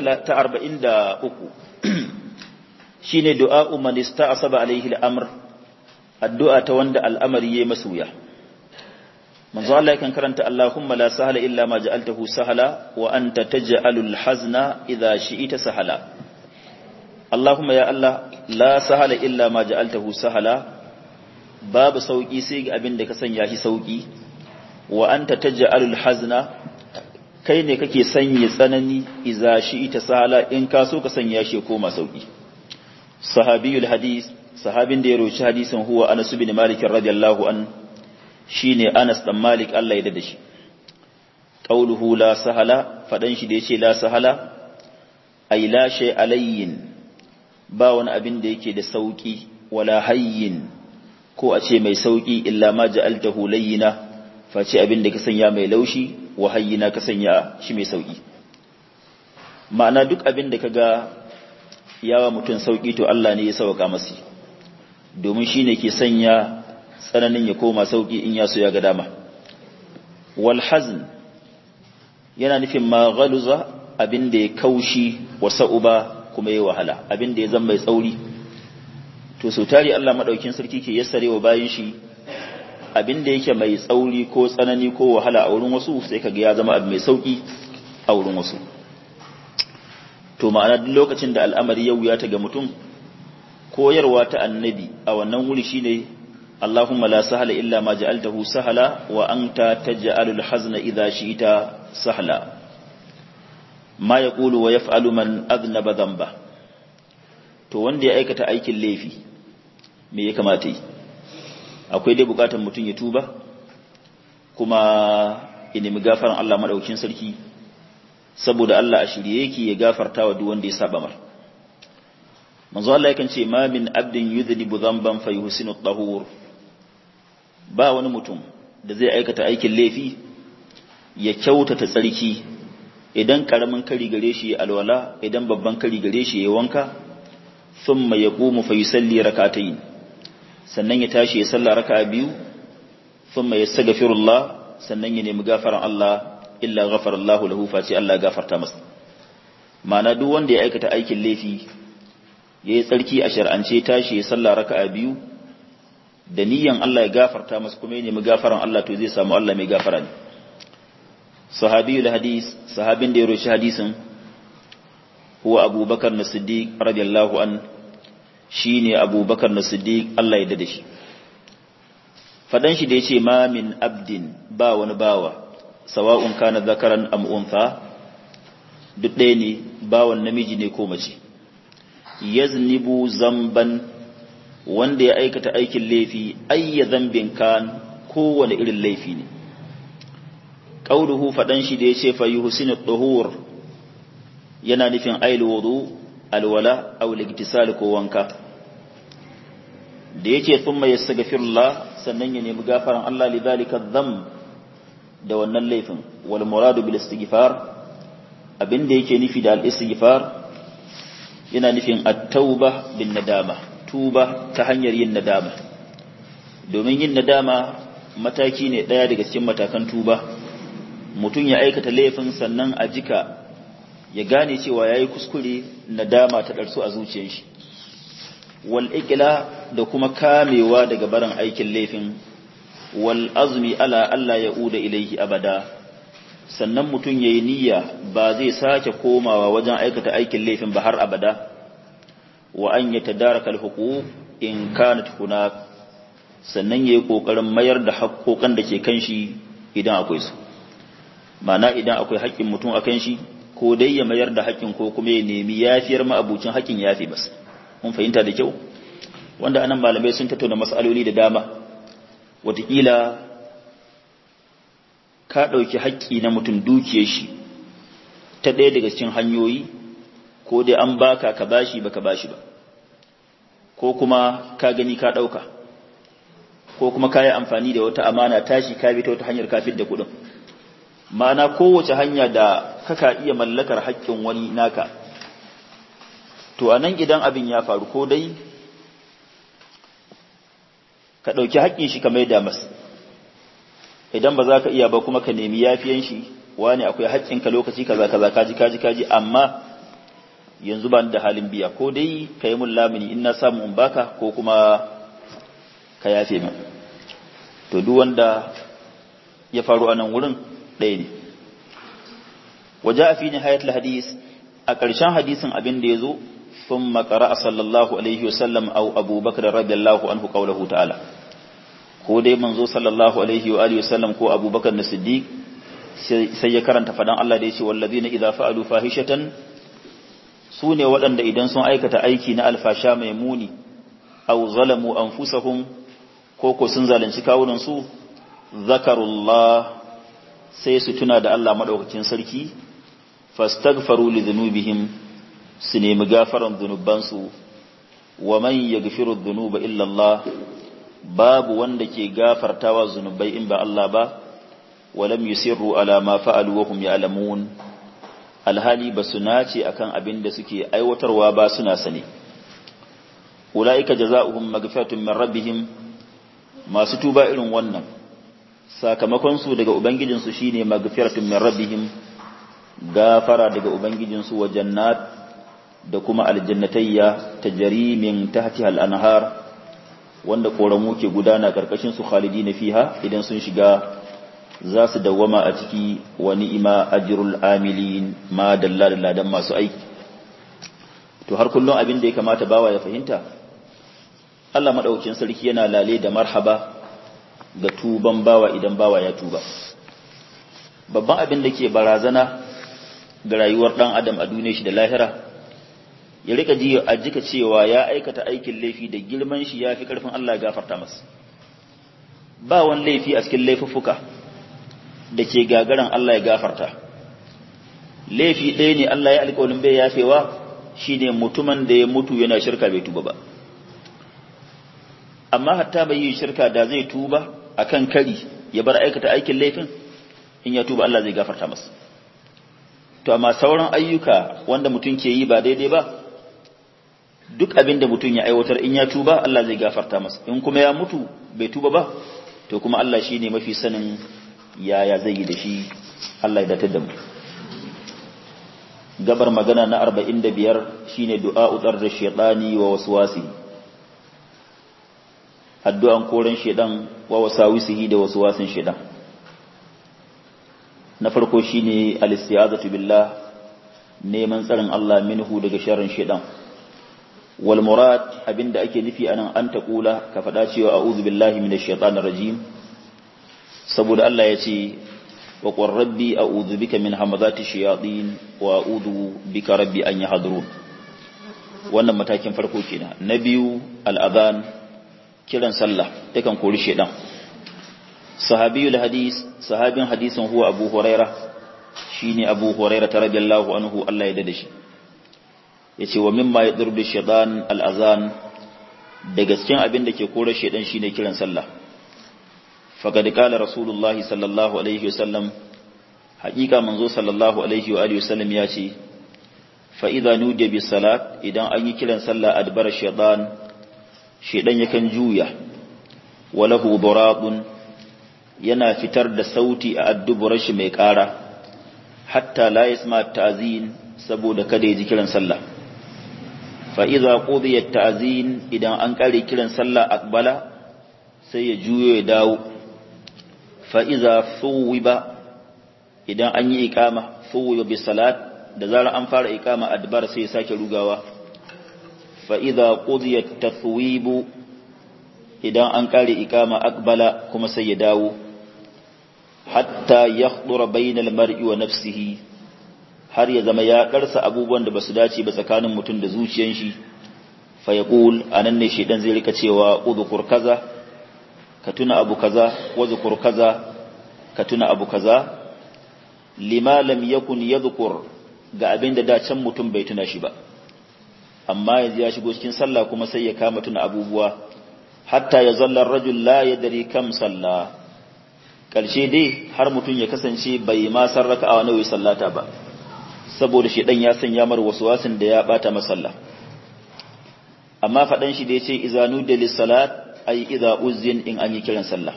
43 shine du'a man ista'saba alaihi al-amr addu'a ta wanda al'amari yayi masuya manzo Allah yakan karanta Allahumma la sahla illa ma ja'altahu sahla wa anta taj'alul hazna idha shi'ita sahla Allahumma ya Allah la sahla illa ma ja'altahu sahla babu sauki sai ga abin da ka sanya shi sauki wa anta taj'alul hazna kai ne kake sanya tsanani idza shi'ita sahla in ka so ka sanya shi koma sauki sahabiyul hadis sahabin da ya roci hadisin huwa Anas bin Malik radiyallahu an shine Anas dan Malik Allah ya dade shi qauluhu la sahala fadan shi da yace la sahala ay la shay alayyin ba wani abin da yake da sauki wala hayyin ko a ce mai sauki illa ma ja'altahu layyina face abin da ka sanya mai laushi wa hayyina ka sanya shi mai sauki ma'ana duk abin da kaga yawa mutum sauki to Allah ne ya sauka masa domin shine ke sanya tsananin ya koma sauki in ya so ya ga dama wal hazn yana nufin ma ghaluza abin da ya kaushi wa sa'uba kuma ya wahala abin da ya zama mai tsauri to sau tari Allah madaukin sarki ke yassarewa bayan shi abin da yake mai tsauri ko tsanani ko wahala a wurin wasu sai kaga ya zama abu mai sauki a wurin wasu to ma'ana duk lokacin da al'amari ya wuya ta ga mutum koyarwa ta annabi a wannan wuri shine Allahumma la sahala illa ma ja'altahu sahala wa anta taj'alul hazna idha shi'ta sahla ma yaqulu wa yaf'alu man adnaba dhanba to wanda ya aikata aikin laifi me ya kamata yi akwai dai bukatar mutum ya tuba kuma ya nemi gafaran Allah madaukakin sarki saboda Allah a shirye yake ya gafarta wa duk wanda ya saba mar manzo Allah yakan ce ma min abdin yudhnibu dhanban fayuhsinu at-tahur ba wani mutum da zai aikata aikin laifi ya kyautata tsarki idan karamin kari gare shi ya alwala idan babban kari gare shi ya wanka thumma yaqumu fayusalli rak'atayn sannan ya tashi ya salla raka'a biyu thumma yastaghfirullah sannan ya nemi gafaran Allah illa ghafara Allahu lahu fa sai Allah gafarta masa ma'ana duk wanda ya aikata aikin laifi yayi tsarki a shar'ance tashi ya salla raka'a biyu da niyan Allah ya gafarta masa kuma ya nemi gafaran Allah to zai samu Allah mai gafara ne sahabiyul hadis sahabin da ya roshi hadisin huwa abubakar na siddiq radiyallahu an shine abubakar na siddiq Allah ya dade shi fadan shi da yace ma min abdin ba wani bawa sawa'un kana zakaran am untha duk ɗaya ne bawan namiji ne ko mace yaznibu zamban wanda ya aikata aikin laifi ayya zambin kan kowane irin laifi ne qauluhu fadan shi da yace fa yuhsinu tuhur yana nufin ayil wudu alwala aw ligtisal ko wanka da yace thumma yastaghfirullah sannan ya nemi gafaran Allah lidhalika dham da wannan laifin wal muradu bil istighfar abinda yake nufi da al istighfar yana nufin at-tauba bin nadama tuba ta hanyar yin nadama domin yin nadama mataki ne daya daga cikin matakan tuba mutum ya aikata laifin sannan a jika ya gane cewa yayi kuskure nadama ta darsu a zuciyar shi wal iqla da kuma kamewa daga barin aikin laifin wal azmi ala Allah ya uda ilaihi abada sannan mutum yayi niyya ba zai sake komawa wajen aikata aikin laifin ba har abada wa an yatadaraka al-huquq in kanat hunak sannan yayi kokarin mayar da haƙoƙan da ke kan shi idan akwai su mana idan akwai haƙƙin mutum akan shi ko dai ya mayar da haƙƙin ko kuma ya nemi yafiyar ma'abucin haƙƙin yafi bas mun fahimta da kyau wanda anan malamai sun tattauna mas'aloli da dama wataƙila ka ɗauki haƙƙi na mutum dukiyar shi ta ɗaya daga cikin hanyoyi ko dai an baka ka bashi baka bashi ba ko kuma ka gani ka ɗauka ko kuma ka yi amfani da wata amana tashi ka bi ta wata hanyar kafin da kuɗin ma'ana kowace hanya da kaka iya mallakar haƙƙin wani naka to a nan idan abin ya faru ko dai ka ɗauki haƙƙin shi ka mai da masa idan ba za ka iya ba kuma ka nemi yafiyan shi wani akwai haƙƙinka lokaci kaza kaza kaji kaji kaji amma yanzu ba da halin biya ko dai ka yi mun lamuni in na samu in baka ko kuma ka yafe min to duk wanda ya faru a nan wurin ɗaya ne waje a fi nihayatul hadis a ƙarshen hadisin abin da ya zo sun makara a sallallahu alaihi wasallam au abubakar radiyallahu anhu qawluhu ta'ala ko dai manzo sallallahu alaihi wa alihi wasallam ko abubakar na siddiq sai ya karanta fadan Allah da ya ce wallazina idza fa'alu fahishatan su ne waɗanda idan sun aikata aiki na alfasha mai muni aw zalamu anfusahum ko ko sun zalunci kawunan su zakarullah sai su tuna da Allah madaukakin sarki fastaghfaru li dhunubihim su nemi gafaran dhunubansu wa man yaghfiru dhunuba illa Allah babu wanda ke gafartawa zunubai in ba Allah ba walam yusirru ala ma fa'alu wa hum ya'lamun alhali basu nace akan abin da suke aiwatarwa ba suna sane ulaika jazaohum maghfiratun min rabbihim masu tuba irin wannan sakamakon su daga ubangijin su shine maghfiratun min rabbihim gafara daga ubangijin su wa jannat da kuma aljannatayya tajri min tahtiha al-anhar wanda koramu ke gudana karkashin su khalidina fiha idan sun shiga za su dawwama a ciki wa ni'ima ajrul amilin ma dalla da ladan masu aiki to har kullum abin da ya kamata bawa ya fahimta Allah madaukakin sarki yana lale da marhaba ga tuban bawa idan bawa ya tuba babban abin da ke barazana ga rayuwar dan adam a duniyar shi da lahira ya rika ji a jika cewa ya aikata aikin laifi da girman shi ya fi karfin Allah gafarta masa ba wani laifi a cikin laifuffuka da ke gagaran Allah ya gafarta laifi ɗaya ne Allah ya alƙawarin bai yafewa shine mutumin da ya mutu yana shirka bai tuba ba amma hatta bai yi shirka da zai tuba akan kari ya bar aikata aikin laifin in ya tuba Allah zai gafarta masa to amma sauran ayyuka wanda mutum ke yi ba daidai ba duk abin da mutum ya aiwatar in ya tuba Allah zai gafarta masa in kuma ya mutu bai tuba ba to kuma Allah shine mafi sanin yaya zai yi da shi Allah ya datar da mu gabar magana na 45 shine du'a utsar da shaytani wa waswasi addu'an koren shaydan wa wasawisihi da waswasin shaydan na farko shine al-isti'azatu billah neman tsarin Allah minhu daga sharrin shaydan wal murad abinda ake nufi anan an taqula ka fada cewa a'udhu billahi minash shaitanir rajim saboda Allah ya ce wa qur rabbi a'udhu bika min hamazati shayatin wa a'udhu bika rabbi an yahdurun wannan matakin farko kenan na biyu al-adhan kiran sallah yakan kori shedan sahabiyul hadis sahabin hadisin huwa abu huraira shine abu huraira radiyallahu anhu Allah ya dade shi yace wa mimma yadurdu shaytan al-azan daga cikin abin da ke kore shedan shine kiran sallah faqad qala rasulullahi sallallahu alaihi wasallam haqiqa manzo sallallahu alaihi wa alihi wasallam ya ce fa idza nudiya bis salat idan an yi kiran sallah adbara shaytan shedan yakan juya walahu durabun yana fitar da sauti a adduburar shi mai ƙara hatta la yasma ta'zin saboda kada ya ji kiran sallah fa idza qudiya ta'zin idan an kare kiran sallah akbala sai ya juyo ya dawo fa idza suwiba idan an yi iqama suwiba bi salat da zarar an fara iqama adbar sai ya sake rugawa fa idza qudiya tathwibu idan an kare iqama akbala kuma sai ya dawo hatta yakhdura bainal mar'i wa nafsihi har ya zama ya karsa abubuwan da basu dace ba tsakanin mutum da zuciyar shi fa yaqul anan ne shedan zai rika cewa udhkur kaza ka tuna abu kaza wadhkur kaza ka tuna abu kaza lima lam yakun yadhkur ga abin da da can mutum bai tuna shi ba amma yanzu ya shigo cikin sallah kuma sai ya kama tuna abubuwa hatta ya zalla rajul la yadri kam sallah ƙarshe dai har mutum ya kasance bai ma san raka'a nawa sallata ba saboda shi dan ya sanya mar wasin da ya bata masalla amma fadan shi da yace izanu da salat ay idza uzin in an yi kiran sallah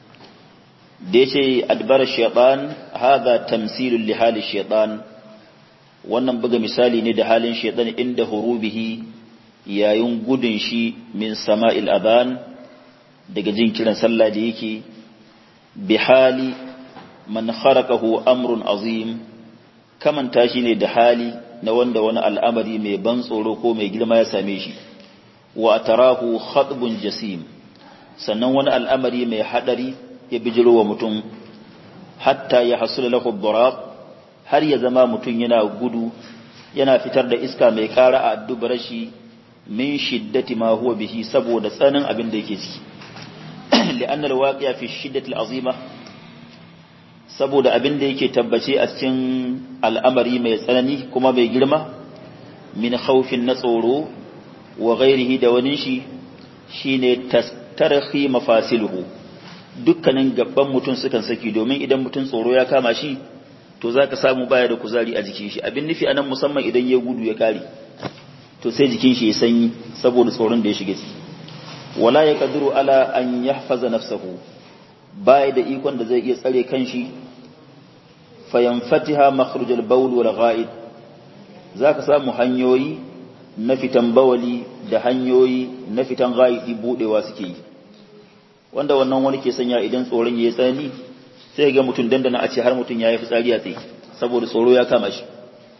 da yace adbara shaytan hadha tamsilul li hali shaytan wannan buga misali ne da halin shaytan inda hurubihi yayin gudun shi min sama'il adhan daga jin kiran sallah da yake bihali man kharaqahu amrun azim kaman tashi ne da hali na wanda wani al'amari mai ban tsoro ko mai girma ya same shi wa tarahu khatbun jasim sannan wani al'amari mai hadari ya bijiro wa mutum hatta ya hasula lahu durab har ya zama mutum yana gudu yana fitar da iska mai kara a dubara shi min shiddati ma huwa bihi saboda tsanin abin da yake ciki لأن الواقع في الشدة العظيمة saboda abin da yake tabbace a cikin al'amari mai tsanani kuma mai girma min khawfin na tsoro wa ghairihi da wani shi shine tastarhi mafasiluhu dukkanin gaban mutum sukan saki domin idan mutum tsoro ya kama shi to zaka samu baya da kuzari a jikin shi abin nufi anan musamman idan ya gudu ya kare to sai jikin shi ya sanyi saboda tsoron da ya shiga ciki wala ya kadiru ala an yahfaza nafsahu bai da ikon da zai iya tsare kanshi fayanfatiha makhrujal bawl wal ghaid zaka samu hanyoyi na fitan bawali da hanyoyi na fitan ghaidi budewa suke yi wanda wannan wani ke sanya idan tsoron yayi tsani sai ga mutun dandana a ce har mutun yayi fitsari a tsaye saboda tsoro ya kama shi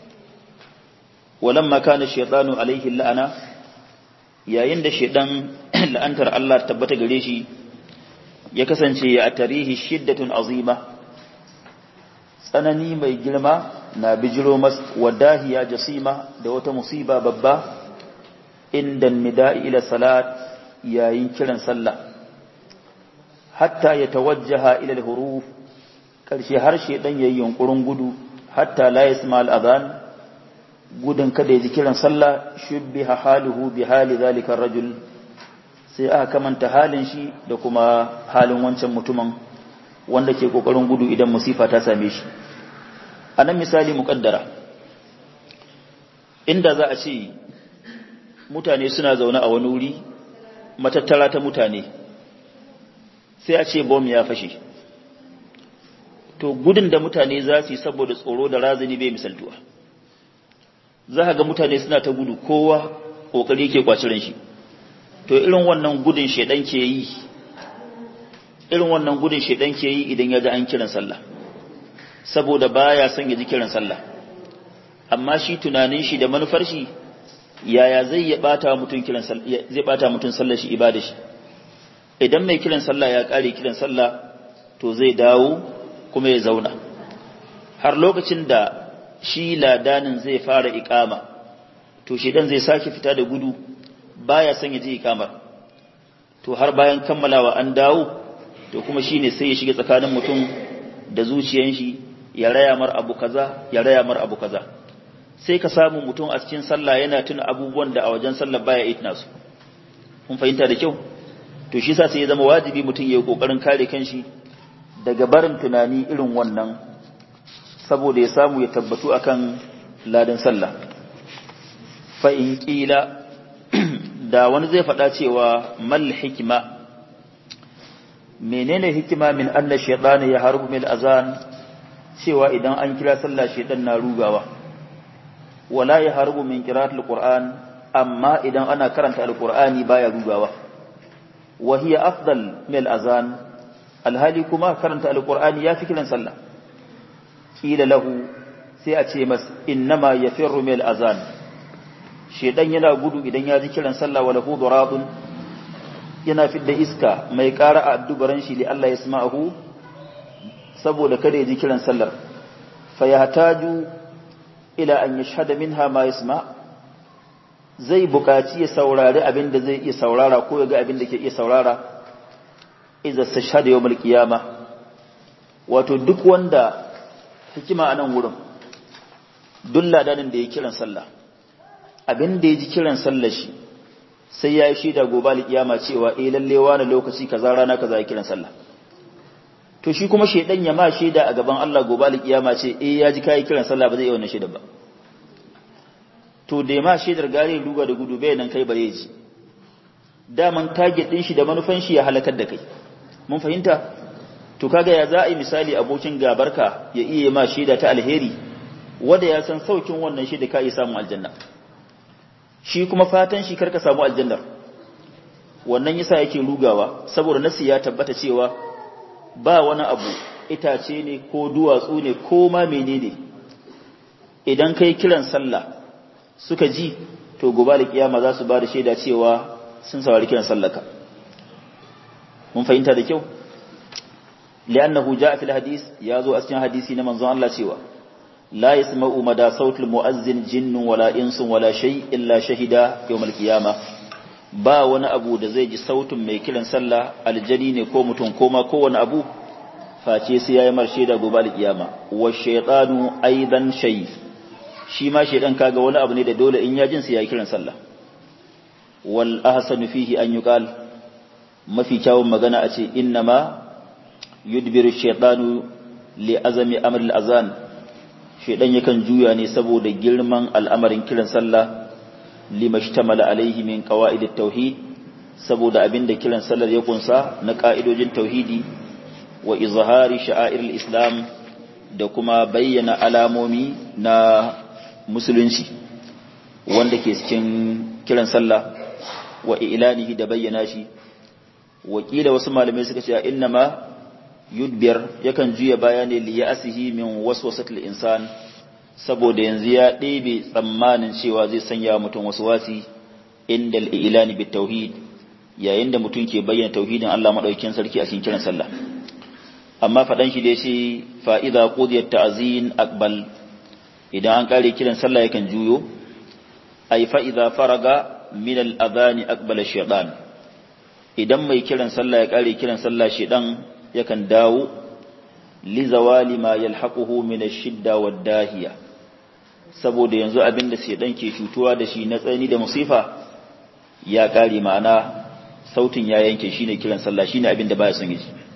walamma kana shaytanu alaihi la'ana yayin da shedan la'antar Allah tabbata gare shi ya kasance ya tarihi shiddatun azima tsanani mai girma na bijiro mas wadahiya jasima da wata musiba babba inda nida'i ila salat yayin kiran sallah hatta ya tawajjaha ila al-huruf karshe har shedan yayin yunkurin gudu hatta la yasma al-adhan gudun kada ya ji kiran sallah shubbiha haluhu bi hali zalika rajul sai aka kamanta halin shi da kuma halin wancan mutumin wanda ke kokarin gudu idan musifa ta same shi anan misali muqaddara inda za a ce mutane suna zaune a wani wuri matattara ta mutane sai a ce bom ya fashe to gudun da mutane za su yi saboda tsoro da razani bai misaltuwa za ka ga mutane suna ta gudu kowa ƙoƙari ke kwacirin shi to irin wannan gudun shaidan ke yi irin wannan gudun shaidan ke yi idan ya ji an kiran sallah saboda baya son ya ji kiran sallah amma shi tunanin shi da manufar shi yaya zai ya bata mutum kiran sallah zai bata mutum sallar shi ibada shi idan mai kiran sallah ya kare kiran sallah to zai dawo kuma ya zauna har lokacin da shi ladanin zai fara ikama to shedan zai sake fita da gudu baya son ya ji ikamar to har bayan kammalawa an dawo to kuma shine sai ya shiga tsakanin mutum da zuciyan shi ya raya mar abu kaza ya raya mar abu kaza sai ka samu mutum a cikin sallah yana tuna abubuwan da a wajen sallah baya itna su kun fahimta da kyau to shi yasa sai ya zama wajibi mutum ya yi kokarin kare kanshi daga barin tunani irin wannan saboda ya samu ya tabbatu akan ladan sallah fa in qila da wani zai faɗa cewa mal hikima menene hikima min anna shaytana ya harbu mil azan cewa idan an kira sallah shaytan na rugawa wala ya harbu min qira'atil qur'an amma idan ana karanta alqur'ani baya rugawa wa hiya afdal mil azan alhali kuma karanta alqur'ani yafi kiran sallah kila lahu sai a ce mas innama yafirru mil azan shedan yana gudu idan ya ji kiran sallah wala hu duradun yana fidda iska mai ƙara a addubaran shi li Allah yasma'uhu saboda kada ya ji kiran sallar fa yahtaju ila an yashhada minha ma yasma zai buƙaci ya saurari abin da zai iya saurara ko ya ga abin da ke iya saurara idza stashhada yawmal qiyama wato duk wanda hikima a nan wurin duk ladanin da ya kiran sallah abin da ya ji kiran sallar shi sai ya yi shaida gobe alƙiyama cewa eh lalle wani lokaci kaza rana kaza ya kiran sallah to shi kuma shedan ya ma shaida a gaban Allah gobe alƙiyama ce eh ya ji kai kiran sallah ba zai yi wannan shaida ba to da ma shaidar gare ruga da gudu bai nan kai bare ji daman target din shi da manufan shi ya halakar da kai mun fahimta to kaga ya za a yi misali abokin gabarka ya iya ma shaida ta alheri wanda ya san saukin wannan shaida ka yi samun aljanna shi kuma fatan shi karka samu aljannar wannan yasa yake rugawa saboda nasi ya tabbata cewa ba wani abu itace ne ko duwatsu ne ko ma menene idan kai kiran sallah suka ji to gobe da kiyama za su ba da shaida cewa sun saurari kiran sallaka mun fahimta da kyau li'annahu ja'a fil hadis ya zo a cikin hadisi na manzon Allah cewa لا يسمع مدى صوت المؤذن جن ولا إنس ولا شيء إلا شهد يوم القيامة ba wani abu da zai ji sautin mai kiran sallah aljani ne ko mutum ko ma kowane abu face sai yayi marshe da gobe alkiyama wa shaytanu aidan shay shi ma shaydan kaga wani abu ne da dole in ya jin sai yayi kiran sallah wal ahsanu fihi an yuqal mafi kyawun magana a ce innama yudbiru shaytanu li azami amr al azan shaidan yakan juya ne saboda girman al'amarin kiran sallah limashtamala alaihi min qawaid tauhid saboda abinda kiran sallar ya kunsa na ka'idojin tauhidi wa izhari sha'air islam da kuma bayyana alamomi na musulunci wanda ke cikin kiran sallah wa ilanihi da bayyana shi wakila wasu malamai suka ce innama yudbir yakan juya baya ne li ya'sihi min waswasatil insan saboda yanzu ya ɗebe tsammanin cewa zai sanya mutum wasu wasi inda al-ilani bit tauhid yayin da mutum ke bayyana tauhidin Allah madaukakin sarki a cikin kiran sallah amma fadan shi da shi fa idza qudiyat ta'zin aqbal idan an kare kiran sallah yakan juyo ay fa idza faraga min al-adhan aqbala shaytan idan mai kiran sallah ya kare kiran sallah shedan yakan dawo li zawali ma yalhaquhu min ash-shidda wad-dahiya saboda yanzu abinda shedan ke cutuwa da shi na tsani da musifa ya kare ma'ana sautin ya yanke shine kiran sallah shine abinda baya son yi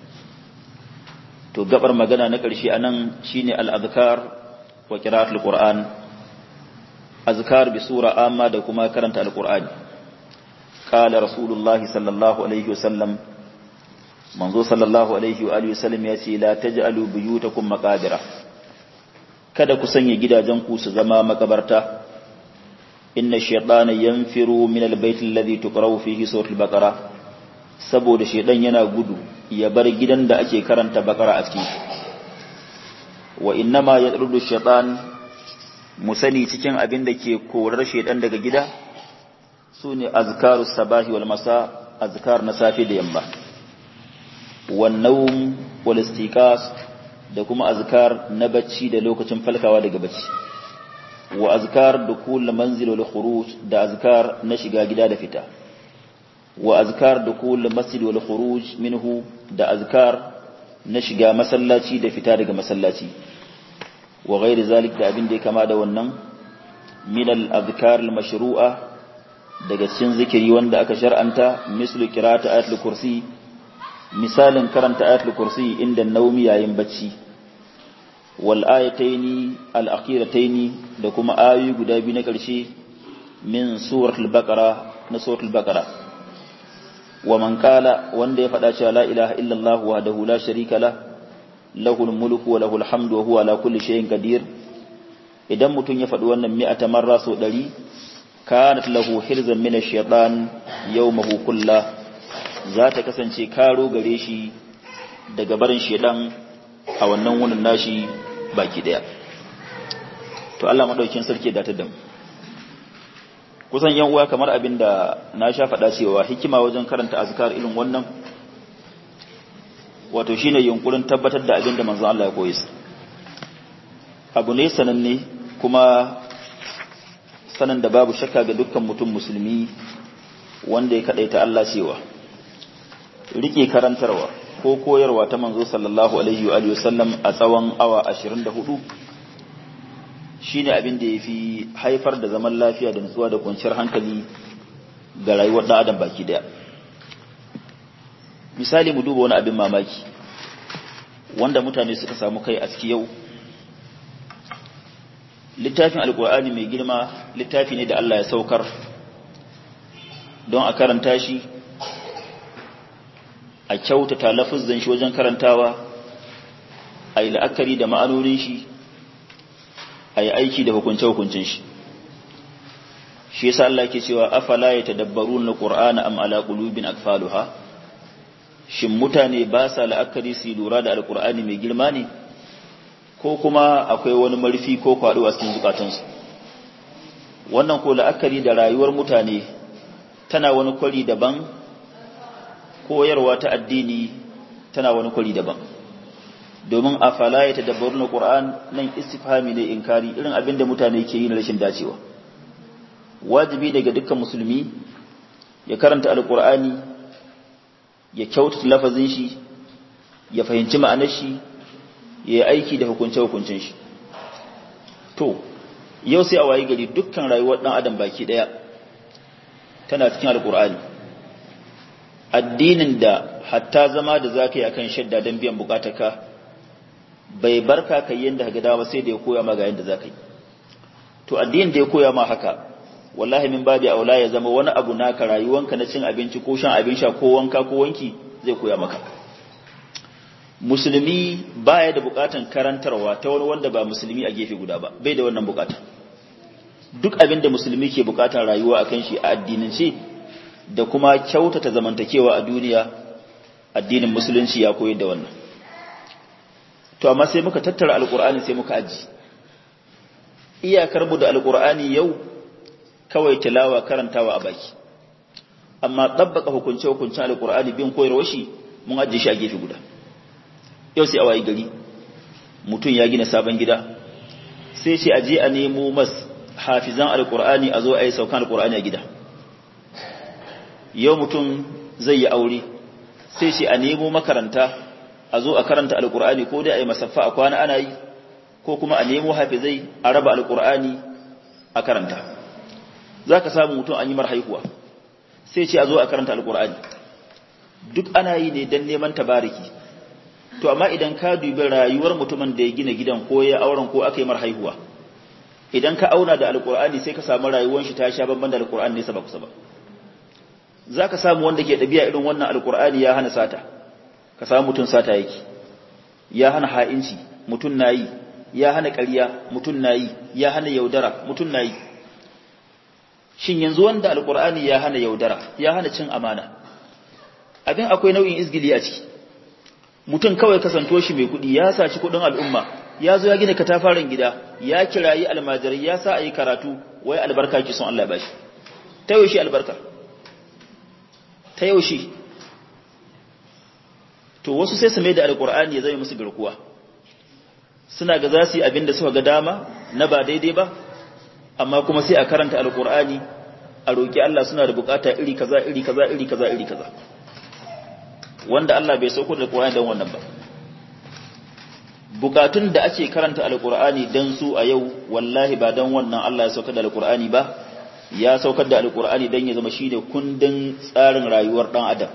to gabar magana na ƙarshe anan shine al-azkar wa qira'atul qur'an azkar bi sura amma da kuma karanta al-qur'ani qala rasulullah sallallahu alaihi wasallam manzo sallallahu alaihi wa alihi wasallam ya ce la taj'alu buyutakum maqabira kada ku sanya gidajen ku su zama makabarta inna shaytana yanfiru min al-bayt alladhi tuqra'u fihi suratul baqara saboda shaydan yana gudu ya bar gidan da ake karanta bakara a ciki wa innama yadrudu shaytan musani cikin abin da ke korar shaydan daga gida sune azkarus sabahi wal masa azkar na safe da yamma wan nawm wal istiqas da kuma azkar na bacci da lokacin falkawa daga bacci wa azkar dukul manzil wal khuruj da azkar na shiga gida da fita wa azkar dukul masjid wal khuruj minhu da azkar na shiga masallaci da fita daga masallaci wa ghairi zalik da abin da ya kama da wannan min al azkar al mashru'a daga cikin zikiri wanda aka shar'anta mislu qira'at ayatul kursi misalin karanta ayatul kursi inda naumi yayin bacci wal ayataini al akhirataini da kuma ayoyi guda biyu na ƙarshe min suratul baqara na suratul baqara wa man qala wanda ya faɗa cewa la ilaha illallah wahdahu la sharika la lahul mulku wa lahul hamdu wa huwa ala kulli shay'in qadir idan mutun ya faɗi wannan mi'ata marra so 100 kanat lahu hirzan min ash-shaytan yawmahu kullah za ta kasance karo gare shi daga barin shedan a wannan wunin nashi baki daya to Allah madaukin sarki da ta damu kusan yan uwa kamar abinda na sha faɗa cewa hikima wajen karanta azkar irin wannan wato shine yunkurin tabbatar da abinda manzon Allah ya koyi abu ne sananne kuma sanan da babu shakka ga dukkan mutum musulmi wanda ya kadaita Allah cewa rike karantarwa ko koyarwa ta manzo sallallahu alaihi wa sallam a tsawon awa 24 shine abin da yafi haifar da zaman lafiya da nutsuwa da kwanciyar hankali ga rayuwar dan adam baki daya misali mu duba wani abin mamaki wanda mutane suka samu kai a ciki yau littafin alkur'ani mai girma littafi ne da Allah ya saukar don a karanta shi a kyautata lafizan shi wajen karantawa a yi la'akari da ma'anonin shi a yi aiki da hukunce-hukuncin shi shi yasa Allah ke cewa afala ya tadabbaru na ƙur'ana am ala qulubin akfaluha shin mutane ba sa la'akari su lura da alƙur'ani mai girma ne ko kuma akwai wani marfi ko kwaɗo a cikin zukatansu wannan ko la'akari da rayuwar mutane tana wani kwari daban koyarwa ta addini tana wani kwari daban domin a fala ya tadabbaru na ƙur'an nan istifhami ne inkari irin abin da mutane ke yi na rashin dacewa wajibi daga dukkan musulmi ya karanta alƙur'ani ya kyautata lafazin shi ya fahimci ma'anar shi ya yi aiki da hukunce-hukuncin shi to yau sai a wayi gari dukkan rayuwar ɗan adam baki ɗaya tana cikin alƙur'ani addinin da hatta zama da za ka yi a kan shadda don biyan bukatarka bai barka ka yi yadda ga dama sai da ya koya ma ga yadda za ka yi to addinin da ya koya ma haka wallahi min babi aula ya zama wani abu naka rayuwanka na cin abinci ko shan abin sha ko wanka ko wanki zai koya maka musulmi baya da bukatan karantarwa ta wani wanda ba musulmi a gefe guda ba bai da wannan bukata duk abin da musulmi ke bukatan rayuwa akan shi a addinance da kuma kyautata zamantakewa a duniya addinin musulunci ya koyar da wannan to amma sai muka tattara alkur'ani sai muka aji iyakar mu da alkur'ani yau kawai tilawa karantawa a baki amma dabbaka hukunce hukuncin alkur'ani bin koyarwa shi mun ajiye shi a gefe guda yau sai a wayi gari mutum ya gina sabon gida sai ce aje a nemo mas hafizan alkur'ani a zo a yi saukan alkur'ani a gida yau mutum zai yi aure sai ce a nemo makaranta a zo a karanta alkur'ani ko dai a yi masaffa a kwana ana yi ko kuma a nemo hafizai a raba alkur'ani a karanta za ka samu mutum an yi mar haihuwa sai ce a zo a karanta alkur'ani duk ana yi ne don neman tabariki to amma idan ka dubi rayuwar mutumin da ya gina gidan ko ya auren ko aka yi mar haihuwa idan ka auna da alkur'ani sai ka samu rayuwar shi ta sha banban da alkur'ani nesa ba kusa ba za ka samu wanda ke ɗabi'a irin wannan alkur'ani ya hana sata ka samu mutum sata yake ya hana ha'inci mutum na yi ya hana ƙarya mutum na yi ya hana yaudara mutum na yi shin yanzu wanda alkur'ani ya hana yaudara ya hana cin amana abin akwai nau'in izgili a ciki mutum kawai kasanto shi mai kuɗi ya saci kuɗin al'umma ya zo ya gina katafaren gida ya kirayi almajirai ya sa a yi karatu wai albarka ki son Allah ba shi ta yaushe albarka ta yaushe to wasu sai su mai da alkur'ani ya zama musu garkuwa suna ga za su yi abin da suka ga dama na ba daidai ba amma kuma sai a karanta alkur'ani a roƙi Allah suna da bukata iri kaza iri kaza iri kaza iri kaza wanda Allah bai sauko da alkur'ani don wannan ba bukatun da ake karanta alkur'ani dan su a yau wallahi ba dan wannan Allah ya saukar da alkur'ani ba ya saukar da alkur'ani dan ya zama shine kundin tsarin rayuwar dan adam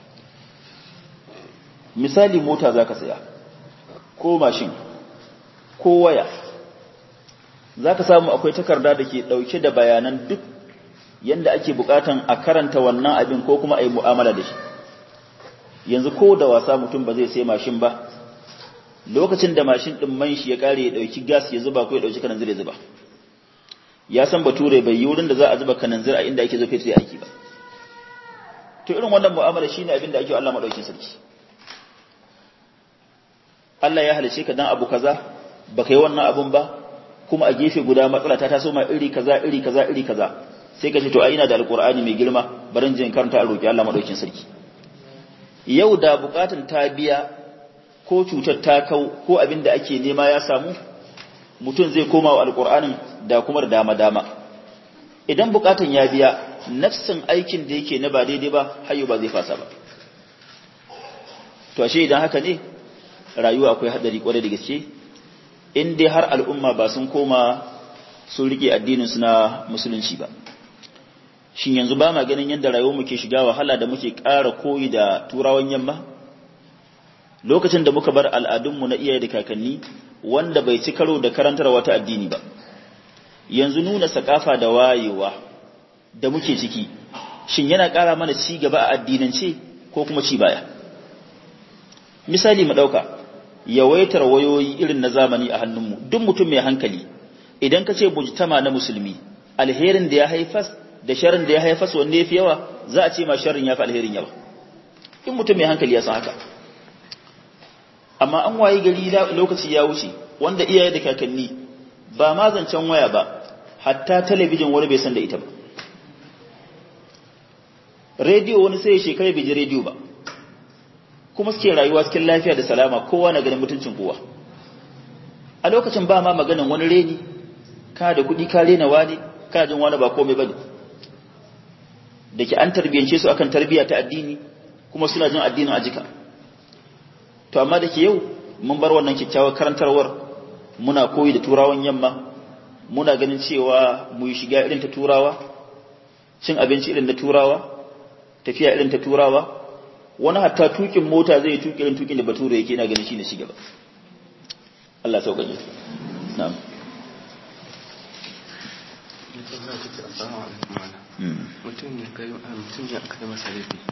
misali mota zaka saya ko mashin ko waya zaka samu akwai takarda da ke dauke da bayanan duk yanda ake bukatan a karanta wannan abin ko kuma a yi mu'amala da shi yanzu ko da wasa mutum ba zai sai mashin ba lokacin da mashin din man shi ya kare ya dauki gas ya zuba ko ya dauki kananzir ya zuba ya san bature bai yi wurin da za a zuba kananzir a inda ake zo fetur aiki ba to irin wannan mu'amala shine abin da ake Allah madaukin sarki Allah ya halice ka dan abu kaza baka yi wannan abun ba kuma a gefe guda matsala ta taso ma iri kaza iri kaza iri kaza sai ka ce to ai ina da alqur'ani mai girma barin jin karanta a roki Allah madaukin sarki yau da bukatun ta biya ko cutar ta kau ko abin da ake nema ya samu mutum zai koma wa alƙur'anin da kuma da dama-dama idan bukatan ya biya nafsin aikin da yake na ba daidai ba hayo ba zai fasa ba to ashe idan haka ne rayuwa akwai hadari kwarai da gaske in dai har al'umma ba sun koma sun rike addinin su na musulunci ba shin yanzu ba ma ganin yadda rayuwar mu ke shiga wahala da muke ƙara koyi da turawan yamma lokacin da muka bar al'adunmu na iyaye da kakanni wanda bai ci karo da karantar wata addini ba yanzu nuna sakafa da wayewa da muke ciki shin yana ƙara mana ci gaba a addinance ko kuma ci baya misali mu ɗauka yawaitar wayoyi irin na zamani a hannunmu duk mutum mai hankali idan ka ce bujtama na musulmi alherin da ya haifas da sharrin da ya haifas wanne ya fi yawa za a ce ma sharrin ya fi alherin yawa in mutum mai hankali ya san haka amma an waye gari lokaci ya wuce wanda iyaye da kakanni ba ma zancen waya ba hatta talabijin wani bai san da ita ba rediyo wani sai ya shekara bai ji rediyo ba kuma suke rayuwa cikin lafiya da salama kowa na ganin mutuncin kowa a lokacin ba ma maganin wani reni ka da kuɗi ka rena wani ka jin wani ba komai bane da ke an tarbiyance su akan tarbiyya ta addini kuma suna jin addinin a jika to amma da ke yau mun bar wannan kyakkyawar karantarwar muna koyi da turawan yamma muna ganin cewa mu yi shiga irin ta turawa cin abinci irin da turawa tafiya irin ta turawa wani hatta tukin mota zai tuki irin tukin da bature yake na ganin shine shigaba Allah sauƙaƙe na'am mutum ne kai mutum ne aka masa laifi